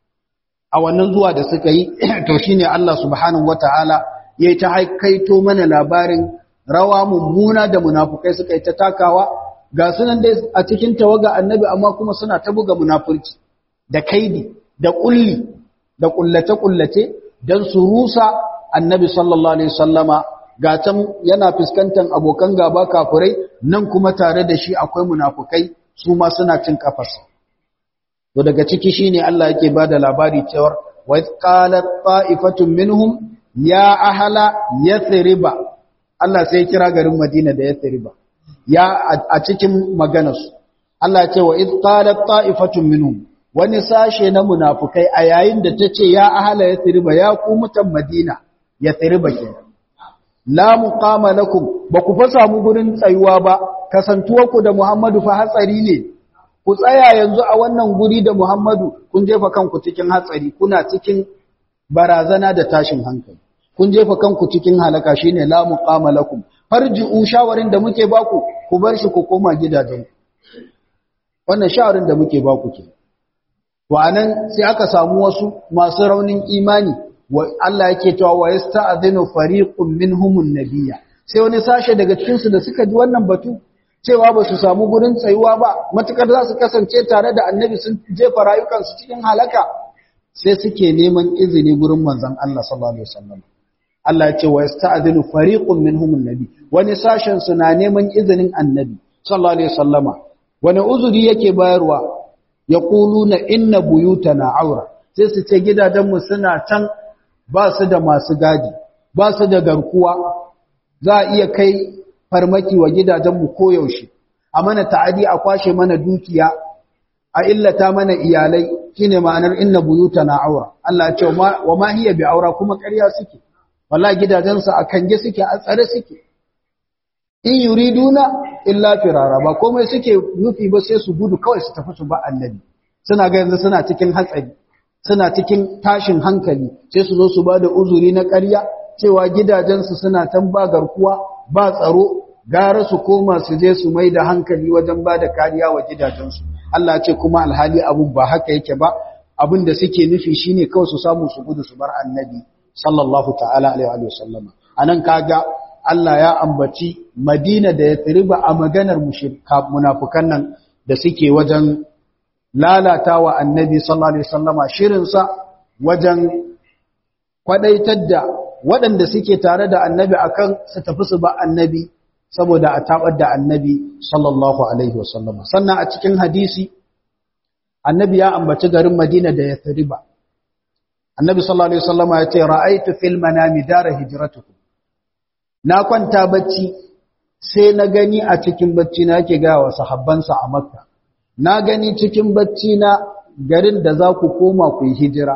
a wannan zuwa da suka yi to shine Allah subhanahu wataala yayi ta haikaito mana labarin rawa mummuna da munafukai suka yi ta takawa ga sunan dai a cikin tawaga annabi amma kuma suna ta buga munafurci da kaidi da kulli da kullace kullace dan su rusa annabi sallallahu alaihi wasallama ga can yana fuskantar abokan gaba kafirai nan kuma tare da shi akwai munafukai su ma suna cin kafarsa to daga ciki shine Allah yake bada labari cewa wa qalat ta'ifatun minhum ya ahla yathriba Allah sai kira garin Madina da yathriba ya a cikin maganarsu Allah ce wa id qalat ta'ifatun minhum wani sashe na munafukai a yayin da tace ya ahla yathriba ya ku mutan Madina yathriba kenan la muqama lakum ba ku fa samu gurin tsayuwa ba kasantuwarku da Muhammadu fa hatsari ne ku tsaya yanzu a wannan guri da Muhammadu kun jefa kanku cikin hatsari kuna cikin barazana da tashin hankali kun jefa kanku cikin halaka shine la muqama lakum farji'u shawarin da muke baku ku bar shi ku koma gidajen wannan shawarin da muke baku ke to anan sai aka samu wasu masu raunin imani wa Allah yake cewa wa yasta'dhinu fariqun minhumun nabiyya sai wani sashe daga cikin su da suka ji wannan batu cewa ba su samu gurin tsayuwa ba matukar za su kasance tare da annabi sun jefa rayukansu cikin halaka sai suke neman izini gurin manzon Allah sallallahu alaihi wasallam Allah ya ce wa yasta'dhinu fariqun minhum annabi wani sashen su na neman izinin annabi sallallahu alaihi wasallama wani uzuri yake bayarwa yaquluna inna buyutana aura sai su ce gidajen mu suna can ba su da masu gadi ba su da garkuwa za a iya kai farmaki wa gidajenmu koyaushe a mana ta'adi a kwashe mana dukiya a illata mana iyalai shine ma'anar inna buyutana aura Allah ya ce wa ma hiya bi aura kuma ƙarya suke wallahi gidajensu a kange suke a tsare suke in yuriduna illa firara ba komai suke nufi ba sai su gudu kawai su tafi su ba annabi suna ga yanzu suna cikin hatsari suna cikin tashin hankali sai su zo su ba da uzuri na ƙarya cewa gidajensu suna tan ba garkuwa ba tsaro gara su koma su je su mai da hankali wajen ba da kariya wa gidajensu Allah ce kuma alhali abun ba haka yake ba abin da suke nufi shine kawai su samu su gudu su bar annabi sallallahu ta'ala alaihi wa sallama anan kaga Allah ya ambaci Madina da Yathriba a maganar mushrika munafikan nan da suke wajen lalatawa annabi sallallahu alaihi wasallama shirin sa wajen kwadaitar da waɗanda suke tare da annabi akan su tafi su ba annabi saboda a tabar da annabi sallallahu alaihi wasallam sannan a cikin hadisi annabi ya ambaci garin Madina da Yathriba annabi sallallahu alaihi wasallam ya ce ra'aytu fil manami dara hijratukum na kwanta bacci sai na gani a cikin bacci na yake ga wa sahabbansa a Makka na gani cikin bacci na garin da za ku koma ku yi hijira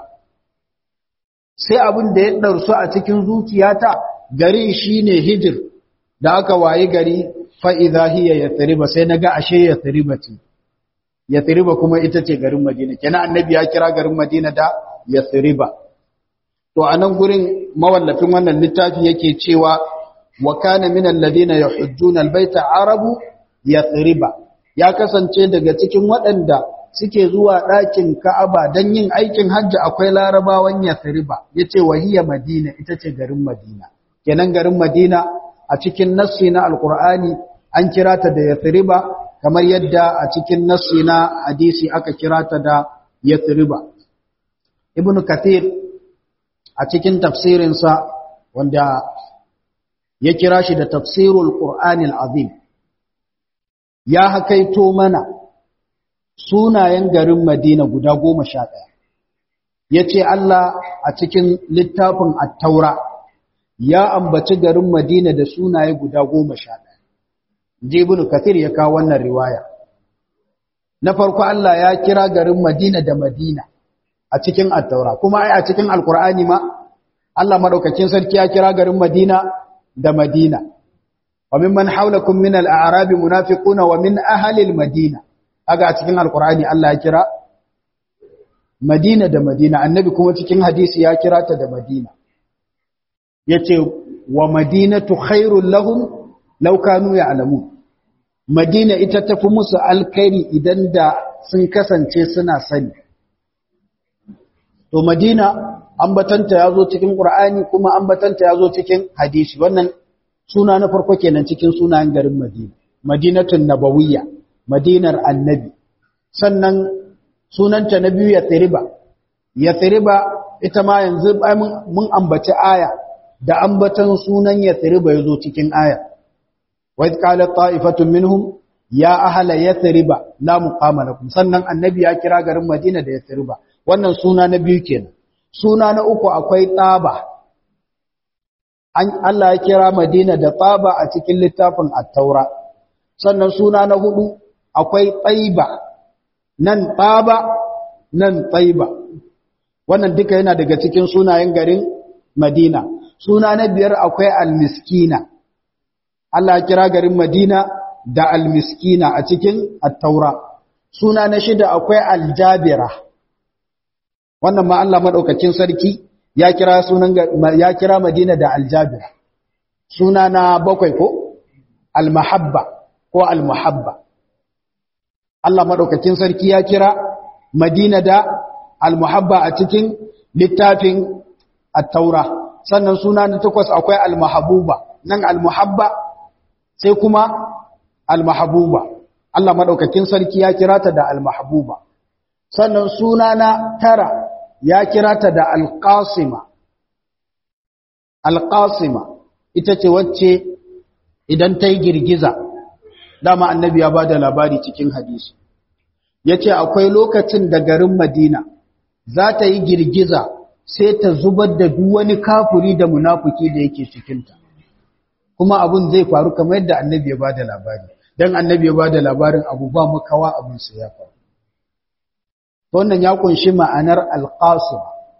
sai abin da ya ɗarsu a cikin zuciyata garin shi ne hijir da aka wayi gari fa'iza hiya ya tsiriba sai na ga ashe ya tsiriba ce ya tsiriba kuma ita ce garin madina kenan annabi ya kira garin madina da ya tsiriba to a nan gurin mawallafin wannan littafi yake cewa wa kana min alladhina yahujjuna albayta arabu ya tsiriba ya kasance daga cikin waɗanda suke zuwa ɗakin Ka'aba don yin aikin hajji akwai larabawan Yathriba yace wahiya Madina ita ce garin Madina kenan garin Madina a cikin nassi na Alƙur'ani an kira ta da Yathriba kamar yadda a cikin nassi na hadisi aka kira ta da Yathriba Ibn Kathir a cikin tafsirinsa wanda ya kira shi da tafsirul Qur'anil Azim ya hakaito mana sunayen garin Madina guda goma sha ɗaya. Ya ce Allah a cikin littafin attaura ya ambaci garin Madina da sunaye guda goma sha ɗaya. Jibin Kathir ya kawo wannan riwaya. Na farko Allah ya kira garin Madina da Madina, a cikin at-taura kuma ai a cikin alqur'ani ma Allah madaukakin sarki ya kira garin Madina da Madina wa mimman hawlakum min al-a'rab munafiquna wa min ahli al-madina aga a cikin alqur'ani Allah ya kira Madina da Madina annabi kuma cikin hadisi ya kira ta da Madina yace wa madinatu khairul lahum law kanu ya'lamun Madina ita tafi musu alkhairi idan da sun kasance suna sani to Madina ambatanta yazo cikin Qur'ani kuma ambatanta yazo cikin hadisi wannan suna na farko kenan cikin sunayen garin Madina Madinatun Nabawiyya Madinar Annabi sannan sunanta na biyu Yathriba Yathriba ita ma yanzu mun ambaci aya da ambatan sunan Yathriba yazo cikin aya wa idh qalat ta'ifatun minhum ya ahla Yathriba la muqama lakum sannan Annabi ya kira garin Madina da Yathriba wannan suna na biyu kenan suna na uku akwai Taba Allah ya kira Madina da Taba a cikin littafin At-Taura sannan suna na hudu akwai Taiba nan Taba nan Taiba wannan duka yana daga cikin sunayen garin Madina suna na biyar akwai Al-Miskina Allah ya kira garin Madina da Al-Miskina a cikin At-Taura suna na shida akwai Al-Jabira wannan ma Allah madaukakin sarki ya kira sunan ya kira Madina da Al-Jabira suna na bakwai ko Al-Mahabba ko Al-Muhabba Allah madaukakin sarki ya kira Madina da Al-Muhabba a cikin littafin At-Taura sannan suna na takwas akwai Al-Mahabuba nan Al-Muhabba sai kuma Al-Mahabuba Allah madaukakin sarki ya kira ta da Al-Mahabuba sannan suna na tara ya kira ta da Al-Qasima Al-Qasima ita ce wacce idan ta yi girgiza dama annabi ya ba da labari cikin hadisi ya ce akwai lokacin da garin madina za ta yi girgiza sai ta zubar da duk wani kafuri da munafuki da yake cikinta kuma abun zai faru kamar yadda annabi ya ba da labari don annabi ya ba da labarin abu ba makawa abin su ya faru wannan ya kunshi ma'anar alƙasim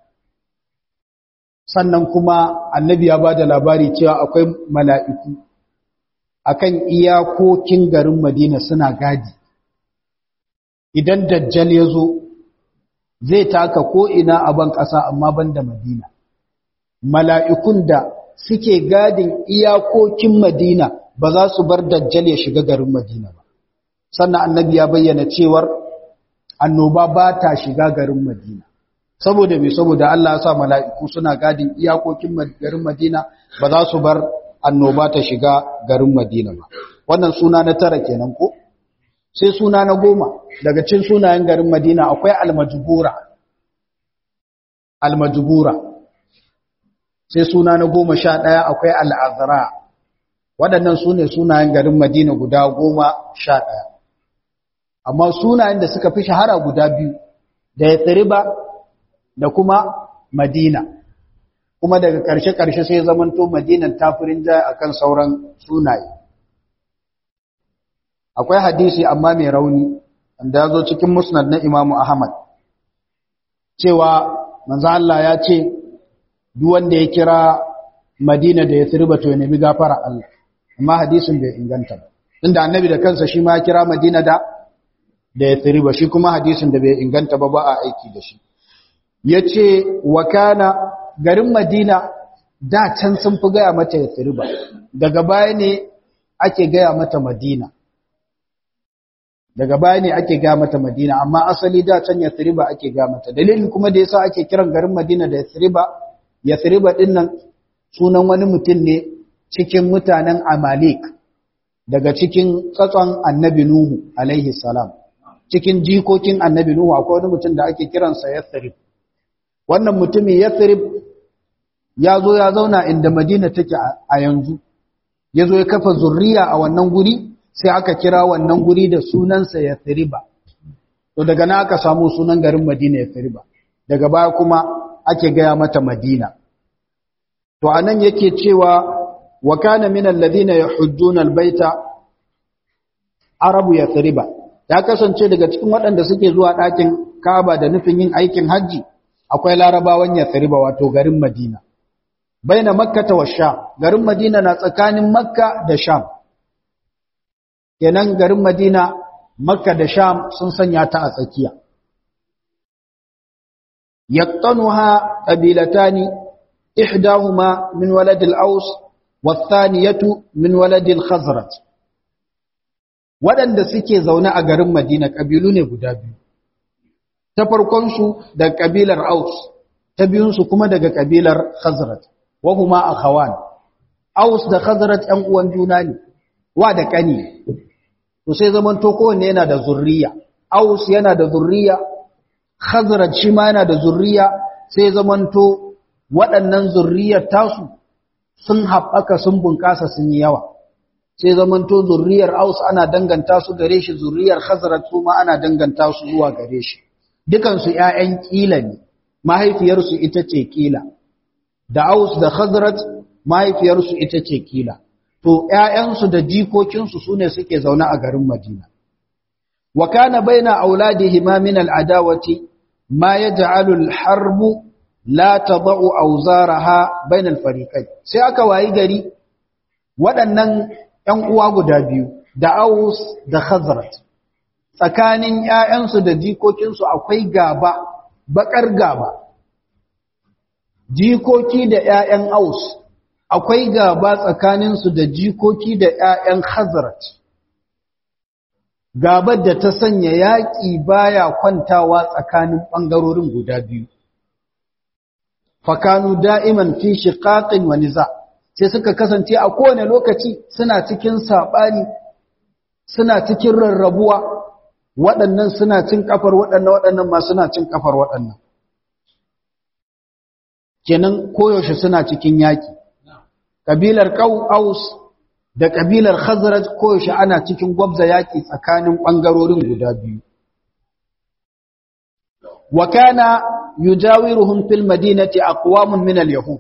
sannan kuma annabi ya ba da labari cewa akwai mala'iku akan iyakokin garin Madina suna gadi idan dajjal ya zo zai taka ko ina a ban ƙasa amma ban da Madina mala'ikun da suke gadin iyakokin Madina ba za su bar dajjal ya shiga garin Madina ba sannan annabi ya bayyana cewar annoba ba ta shiga garin Madina saboda me saboda Allah ya sa mala'iku suna gadin iyakokin garin Madina ba za su bar annoba ta shiga garin Madina ba. Wannan suna na tara kenan ko? Sai suna na goma daga cin sunayen garin Madina akwai almajubura. Almajubura. Sai suna na goma sha ɗaya akwai al'azara. Waɗannan su ne sunayen garin Madina guda goma sha ɗaya. Amma sunayen da suka fi shahara guda biyu, da ya da kuma Madina. kuma daga ƙarshe-ƙarshe sai zamanto madinan tafirin jaya akan sauran sunaye akwai hadisi amma mai rauni wanda ya zo cikin musnad na imamu ahmad cewa manzo Allah ya ce duk wanda ya kira madina da ya tsirba to ya nemi gafara Allah amma hadisin bai inganta ba inda annabi da kansa shi ma ya kira madina da da ya tsirba shi kuma hadisin da bai inganta ba ba a aiki da shi yace wa kana garin Madina da can sun fi gaya mata Yathriba daga baya ne ake gaya mata Madina daga baya ne ake gaya mata Madina amma asali da can Yathriba ake gaya mata dalilin kuma da yasa ake kiran garin Madina da Yathriba Yathriba din nan sunan wani mutum ne cikin mutanen Amalik daga cikin tsatson Annabi Nuhu alaihi salam cikin jikokin Annabi Nuhu akwai wani mutum da ake kiransa Yathrib wannan mutumin Yathrib ya zo ya zauna inda Madina take a yanzu ya zo ya kafa zurriya a wannan guri sai aka kira wannan guri da sunansa Yathriba to daga nan aka samu sunan garin Madina Yathriba daga baya kuma ake gaya mata Madina to anan yake cewa wa kana min alladhina yahujjuna albayta arabu Yathriba ya kasance daga cikin waɗanda suke zuwa ɗakin Kaaba da nufin yin aikin haji akwai larabawan yathriba wato garin madina baina makka wa sham garin madina na tsakanin makka da sham kenan garin madina makka da sham sun sanya ta a tsakiya yaqtanuha qabilatani ihdahuma min walad al-aws wathaniyatu min walad al-khazraj wadanda suke zaune a garin madina kabilu ne guda biyu ta farkon su da kabilar aus ta biyun su kuma daga kabilar khazraj wa huma akhawan aus da khazraj ɗan uwan juna ne wa da kani to sai zaman to kowanne yana da zurriya aus yana da zurriya khazraj shi ma yana da zurriya sai zaman to waɗannan zurriyar tasu sun haɓaka sun bunƙasa sun yi yawa sai zaman to zurriyar aus ana danganta su gare shi zurriyar khazraj su ma ana danganta su zuwa gare shi dukan su ƴaƴan kila ne mahaifiyarsu ita ce kila da aus da khazraj mahaifiyarsu ita ce kila to ‘ya'yansu da jikokinsu su ne suke zaune a garin Madina. Wa kana baina auladihi ma min al'adawati ma ya ja'alul harbu la taba'u auzaraha bain alfariqai sai aka wayi gari waɗannan ‘yan uwa guda biyu da Aus da Khazraj tsakanin ‘ya'yansu da jikokinsu akwai gaba bakar gaba jikoki da ‘ya'yan Aus akwai gaba tsakaninsu da jikoki da ‘ya'yan Hazrat. Gabar da ta sanya yaƙi baya kwantawa tsakanin ɓangarorin guda biyu. Fakanu da'iman fi shiƙaƙin wani za, sai suka kasance a kowane lokaci suna cikin saɓani, suna cikin rarrabuwa, waɗannan suna cin ƙafar waɗannan waɗannan ma suna cin ƙafar waɗannan. Kenan koyaushe suna cikin yaƙi. kabilar Aus da kabilar Khazraj koyaushe ana cikin gwabza yaki tsakanin bangarorin guda biyu wa kana yujawiruhum fil madinati aqwamun min al yahud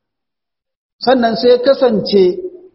sannan sai kasance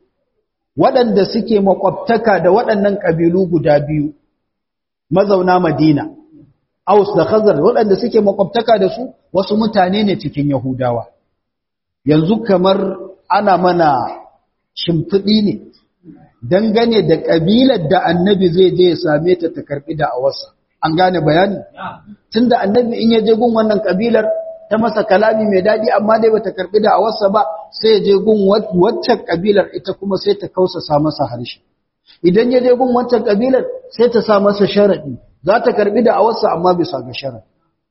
waɗanda suke makwabtaka da waɗannan kabilu guda biyu mazauna Madina Aus da Khazraj waɗanda suke makwabtaka da su wasu mutane ne cikin Yahudawa yanzu kamar ana mana shimfiɗi ne dangane da ƙabilar da annabi zai je ya same ta ta karɓi da awarsa an gane bayani tun da annabi in ya je gun wannan ƙabilar ta masa kalami mai daɗi amma dai bata karɓi da awarsa ba sai ya je gun waccan ƙabilar ita kuma sai ta kausasa masa harshe idan ya je gun waccan ƙabilar sai ta sa masa sharaɗi za ta karɓi da awarsa amma bisa ga sharaɗi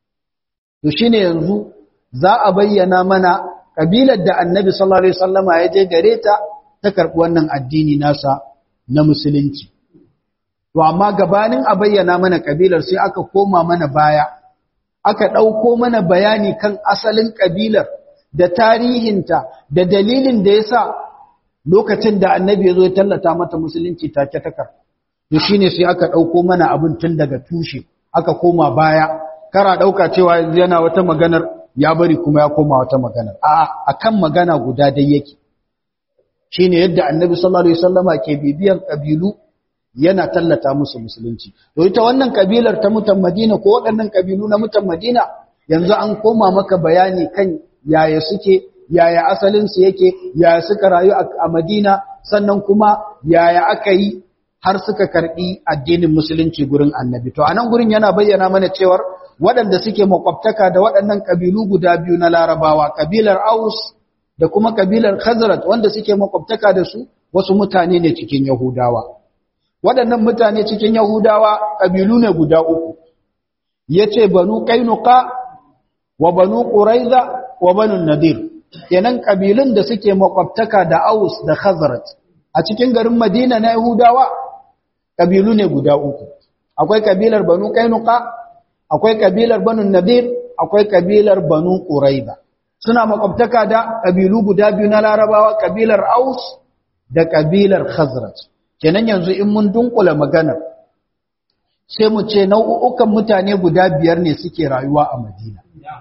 to shine yanzu za a bayyana mana kabilar da annabi sallallahu alaihi wasallama ya je gare ta ta karbi wannan addini nasa na musulunci to amma gabanin a bayyana mana kabilar sai aka koma mana baya aka dauko mana bayani kan asalin kabilar da tarihinta da dalilin da yasa lokacin da annabi ya zo ya tallata mata musulunci take ta kar to shine sai aka dauko mana abin tun daga tushe aka koma baya kara dauka cewa yana wata maganar ya bari kuma ya koma wata magana a akan magana guda dai yake shine yadda annabi sallallahu alaihi wasallama ke bibiyan kabilu yana tallata musu musulunci to ita wannan kabilar ta mutan Madina ko waɗannan kabilu na mutan Madina yanzu an koma maka bayani kan yaya suke yaya asalin su yake yaya suka rayu a Madina sannan kuma yaya aka yi har suka karbi addinin musulunci gurin annabi to anan gurin yana bayyana mana cewar waɗanda suke makwabtaka da waɗannan ƙabilu guda biyu na larabawa ƙabilar aus da kuma ƙabilar khazrat wanda suke makwabtaka da su wasu mutane ne cikin yahudawa waɗannan mutane cikin yahudawa ƙabilu ne guda uku ya ce banu ƙainuka wa banu ƙuraiza wa banu nadir kenan ƙabilun da suke makwabtaka da aus da khazrat a cikin garin madina na yahudawa ƙabilu ne guda uku akwai ƙabilar banu ƙainuka akwai kabilar banu nadir akwai kabilar banu quraiba suna makwabtaka da kabilu guda biyu na larabawa kabilar aus da kabilar khazraj kenan yanzu in mun dunkula magana sai mu ce nau'ukan mutane guda biyar ne suke rayuwa a madina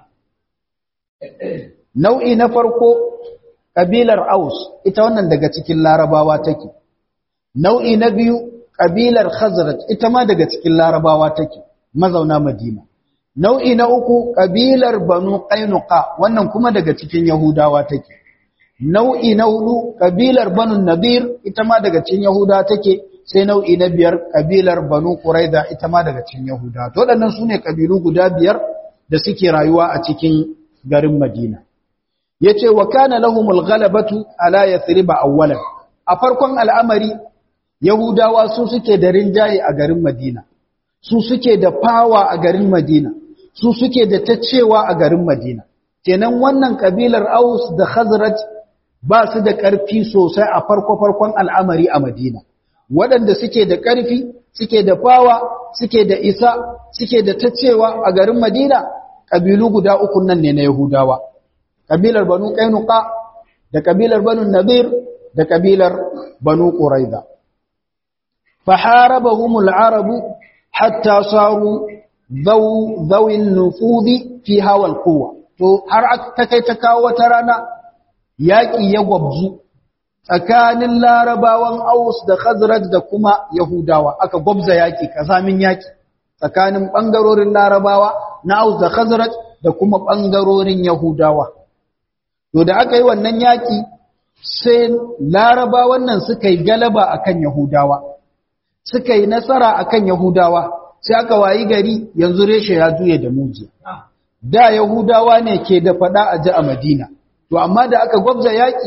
nau'i na farko kabilar aus ita wannan daga cikin larabawa take nau'i na biyu kabilar khazraj ita ma daga cikin larabawa take mazauna Madina. nau'i na uku kabilar banu qainuqa wannan kuma daga cikin yahudawa take nau'i na hudu kabilar banu nadir ita ma daga cikin yahudawa take sai nau'i na biyar kabilar banu quraida ita ma daga cikin yahudawa to waɗannan sune kabilu guda biyar da suke rayuwa a cikin garin madina yace wa kana lahumul ghalabatu ala yathriba awwalan a farkon al'amari yahudawa su suke da rinjaye a garin madina su suke da fawa a garin madina su suke da tacewa a garin madina kenan wannan kabilar aus da khazraj ba su da ƙarfi sosai a farko-farkon al'amari a madina waɗanda suke da ƙarfi suke da fawa suke da isa suke da tacewa a garin madina ƙabilu guda uku nan ne na yahudawa ƙabilar banu ƙainuka da ƙabilar banu nabir da ƙabilar banu ƙuraida faharabahumul arabu hatta saru zawin nufudi fi hawal kowa to har ta kai ta kawo wata rana yaƙi ya gwabzu tsakanin larabawan aus da khazraj da kuma yahudawa aka gwabza yaƙi kazamin yaƙi tsakanin ɓangarorin larabawa na aus da khazraj da kuma ɓangarorin yahudawa to da aka yi wannan yaƙi sai larabawan nan suka yi galaba akan yahudawa suka yi nasara akan yahudawa sai aka wayi gari yanzu reshe ya juye da mujiya da yahudawa ne ke da faɗa a ji a madina to amma da aka gwabza yaƙi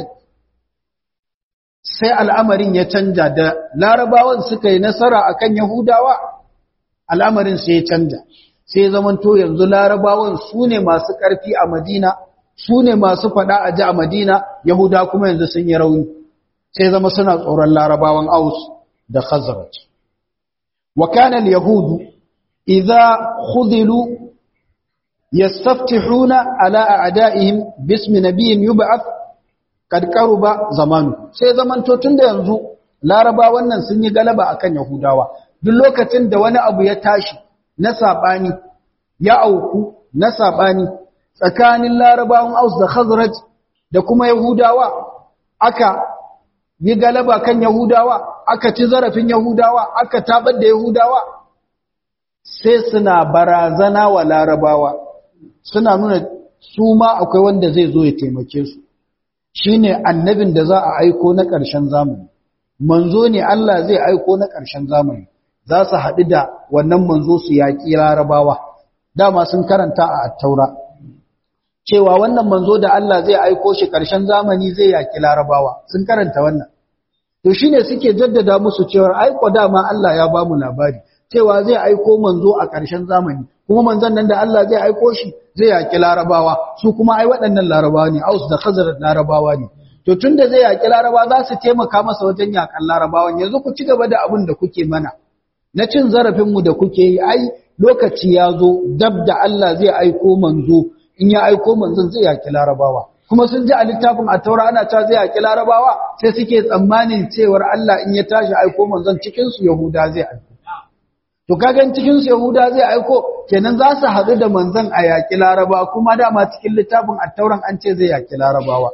sai al'amarin ya canja da larabawan suka yi nasara akan yahudawa al'amarin sai ya canja sai ya zamanto yanzu larabawan su ne masu ƙarfi a madina su ne masu faɗa a ji a madina yahuda kuma yanzu sun yi rauni sai zama suna tsoron larabawan aus da khazraj wa kana al-yahudu idza khudilu yastaftihuna ala a'da'ihim bismi nabiyyin yub'ath kad qaruba zamanu sai zamanto tunda yanzu laraba wannan sun yi galaba akan yahudawa duk lokacin da wani abu ya tashi na sabani ya auku na sabani tsakanin larabawan aus da khazraj da kuma yahudawa aka yi galaba kan yahudawa aka ci zarafin yahudawa aka tabar da yahudawa sai suna barazana wa larabawa suna nuna su ma akwai wanda zai zo ya taimake su shine annabin da za a aiko na ƙarshen zamani manzo ne Allah zai aiko na ƙarshen zamani za su haɗu da wannan manzo su yaƙi larabawa dama sun karanta a attaura cewa wannan manzo da Allah zai aiko shi ƙarshen zamani zai yaƙi larabawa sun karanta wannan to shine suke jaddada musu cewa aiko dama Allah ya ba mu labari cewa zai aiko manzo a ƙarshen zamani kuma manzon nan da Allah zai aiko shi zai yaki larabawa su kuma ai waɗannan larabawa ne aus da khazar larabawa ne to tunda zai yaki larabawa za su taimaka masa wajen yakan larabawan yanzu ku ci gaba da abin da kuke mana na cin zarafin mu da kuke yi ai lokaci ya zo dab da Allah zai aiko manzo in ya aiko manzon zai yaki larabawa kuma sun ji a littafin a taura ana ta zai yaki larabawa sai suke tsammanin cewar Allah in ya tashi aiko manzon cikin su yahuda zai aiko To kagan cikin su Yahuda zai aiko kenan za su haɗu da manzon a yaƙi Laraba kuma dama cikin littafin attauran an ce zai yaƙi Larabawa.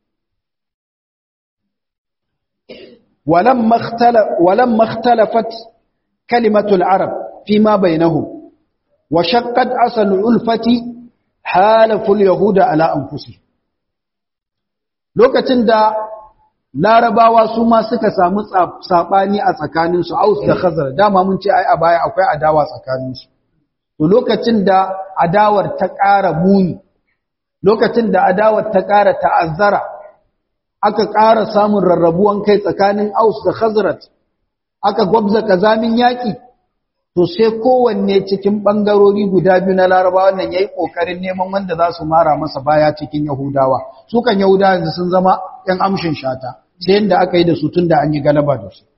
Walam makhtalafat kalimatul Arab fi ma bainahum wa shaqqat asal ulfati halaful yahuda ala anfusihim. Lokacin da larabawa su ma suka samu saɓani a tsakaninsu aus da khazar dama mun ce ai a baya akwai adawa tsakaninsu to lokacin da adawar ta ƙara muni lokacin da adawar ta ƙara ta'azzara aka ƙara samun rarrabuwan kai tsakanin aus da khazrat aka gwabza kazamin yaƙi to sai kowanne cikin ɓangarori guda biyu na larabawa nan ya yi ƙoƙarin neman wanda za su mara masa baya cikin yahudawa su kan yahudawa yanzu sun zama ‘yan amshin shata sai yadda aka yi da su tun da an yi galaba da su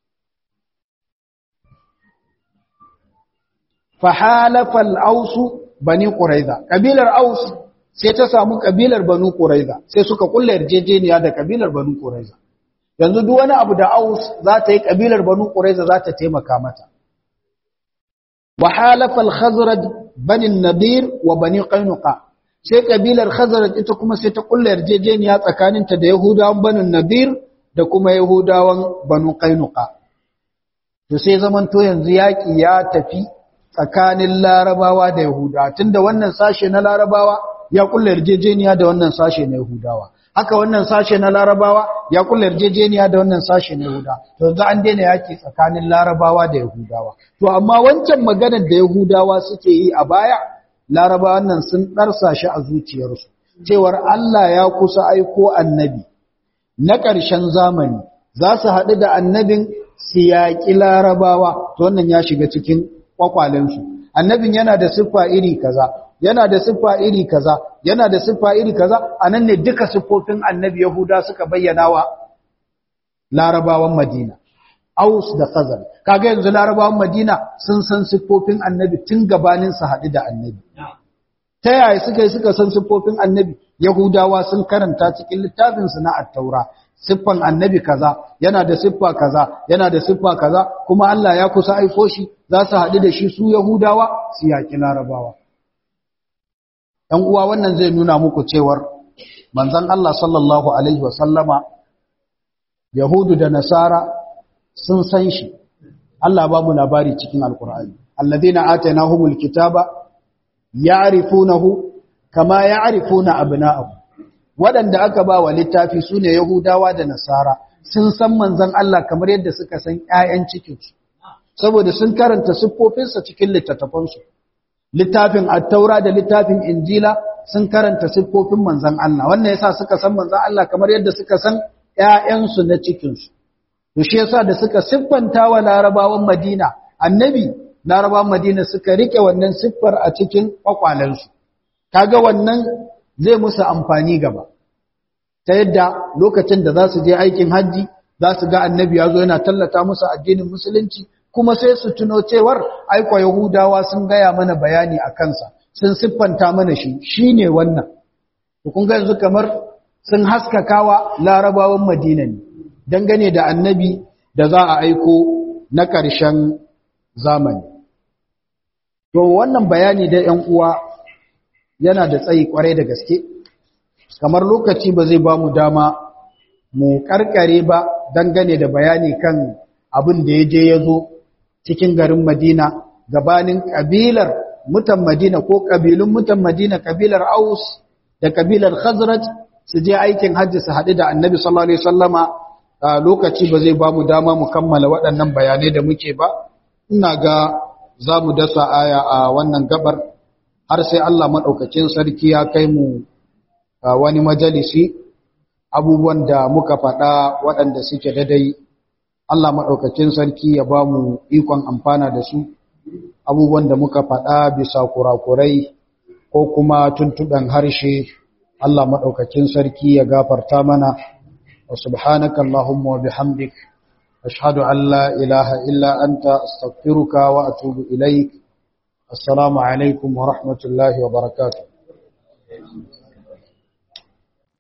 fahalafal ausu bani ƙuraiza ƙabilar aus sai ta samu ƙabilar banu ƙuraiza sai suka kulla yarjejeniya da ƙabilar banu ƙuraiza yanzu duk wani abu da aus za ta yi ƙabilar banu ƙuraiza za ta taimaka mata وحالف الخزرج بني النبير وبني قينقاع sai kabilar khazraj ita kuma sai ta kulla yarjejeniya tsakaninta da yahudawan banu nabir da kuma yahudawan banu qainuqa to sai zaman to yanzu yaki ya tafi
tsakanin larabawa da yahudawa tunda wannan sashe na larabawa ya kulla yarjejeniya da wannan sashe na yahudawa haka wannan sashe na larabawa ya kulla yarjejeniya da wannan sashe na yahudawa to yanzu an daina yaki tsakanin larabawa da yahudawa to amma wancan maganar da yahudawa suke yi a baya larabawan nan sun ɗarsa shi a zuciyarsu cewar Allah ya kusa aiko annabi na ƙarshen zamani za su haɗu da annabin siyaƙi larabawa to wannan ya shiga cikin ƙwaƙwalensu annabin yana da siffa iri kaza yana da siffa iri kaza yana da siffa iri kaza a nan ne duka siffofin annabi yahuda suka bayyana wa larabawan madina aus da khazal kaga yanzu larabawan madina sun san siffofin annabi tun gabanin su haɗu da annabi ta yaya suka yi suka san siffofin annabi yahudawa sun karanta cikin littafinsu na attaura siffan annabi kaza yana da siffa kaza yana da siffa kaza kuma Allah ya kusa aiko shi za su haɗu da shi su yahudawa su yaƙi larabawa ɗan uwa wannan zai nuna muku cewar manzon Allah sallallahu alaihi wa sallama yahudu da nasara sun san shi Allah ba mu labari cikin alkur'ani alladhina atainahumul kitaba ya'rifunahu kama ya'rifuna abna'ahum wadanda aka ba wa littafi sune yahudawa da nasara sun san manzon Allah kamar yadda suka san ƴaƴan cikinsu saboda sun karanta siffofinsa cikin littattafansu littafin at-taura da littafin injila sun karanta siffofin manzon Allah wannan yasa suka san manzon Allah kamar yadda suka san ƴaƴansu na cikinsu to shi yasa da suka siffanta wa larabawan Madina annabi larabawan Madina suka rike wannan siffar a cikin kwakwalensu kaga wannan zai musu amfani gaba ta yadda lokacin da za su je aikin hajji za su ga annabi ya zo yana tallata musu addinin musulunci kuma sai su tuno cewar aiko yahudawa sun gaya mana bayani a kansa sun siffanta mana shi shine wannan to kun ga yanzu kamar sun haskakawa larabawan madina ne dangane da annabi da za a aiko na ƙarshen zamani to wannan bayani da 'yan uwa yana da tsayi kwarai da gaske kamar lokaci ba zai ba mu dama mu karkare ba dangane da bayani kan abin da ya je ya zo cikin garin madina gabanin kabilar mutan madina ko kabilun mutan madina kabilar aus da kabilar khazraj su je aikin hajji su haɗu da annabi sallallahu alaihi wasallama lokaci ba zai ba mu dama mu kammala waɗannan bayanai da muke ba ina ga za mu dasa aya a wannan gabar har sai Allah maɗaukakin sarki ya kai mu wani majalisi abubuwan da muka faɗa waɗanda suke dadai Allah maɗaukakin sarki ya ba mu ikon amfana da su abubuwan da muka faɗa bisa kurakurai ko kuma tuntuɓen harshe Allah maɗaukakin sarki ya gafarta mana wa subhanaka Allahumma wa bihamdik ashhadu an la ilaha illa anta astaghfiruka wa atubu ilaik السلام عليكم ورحمة الله وبركاته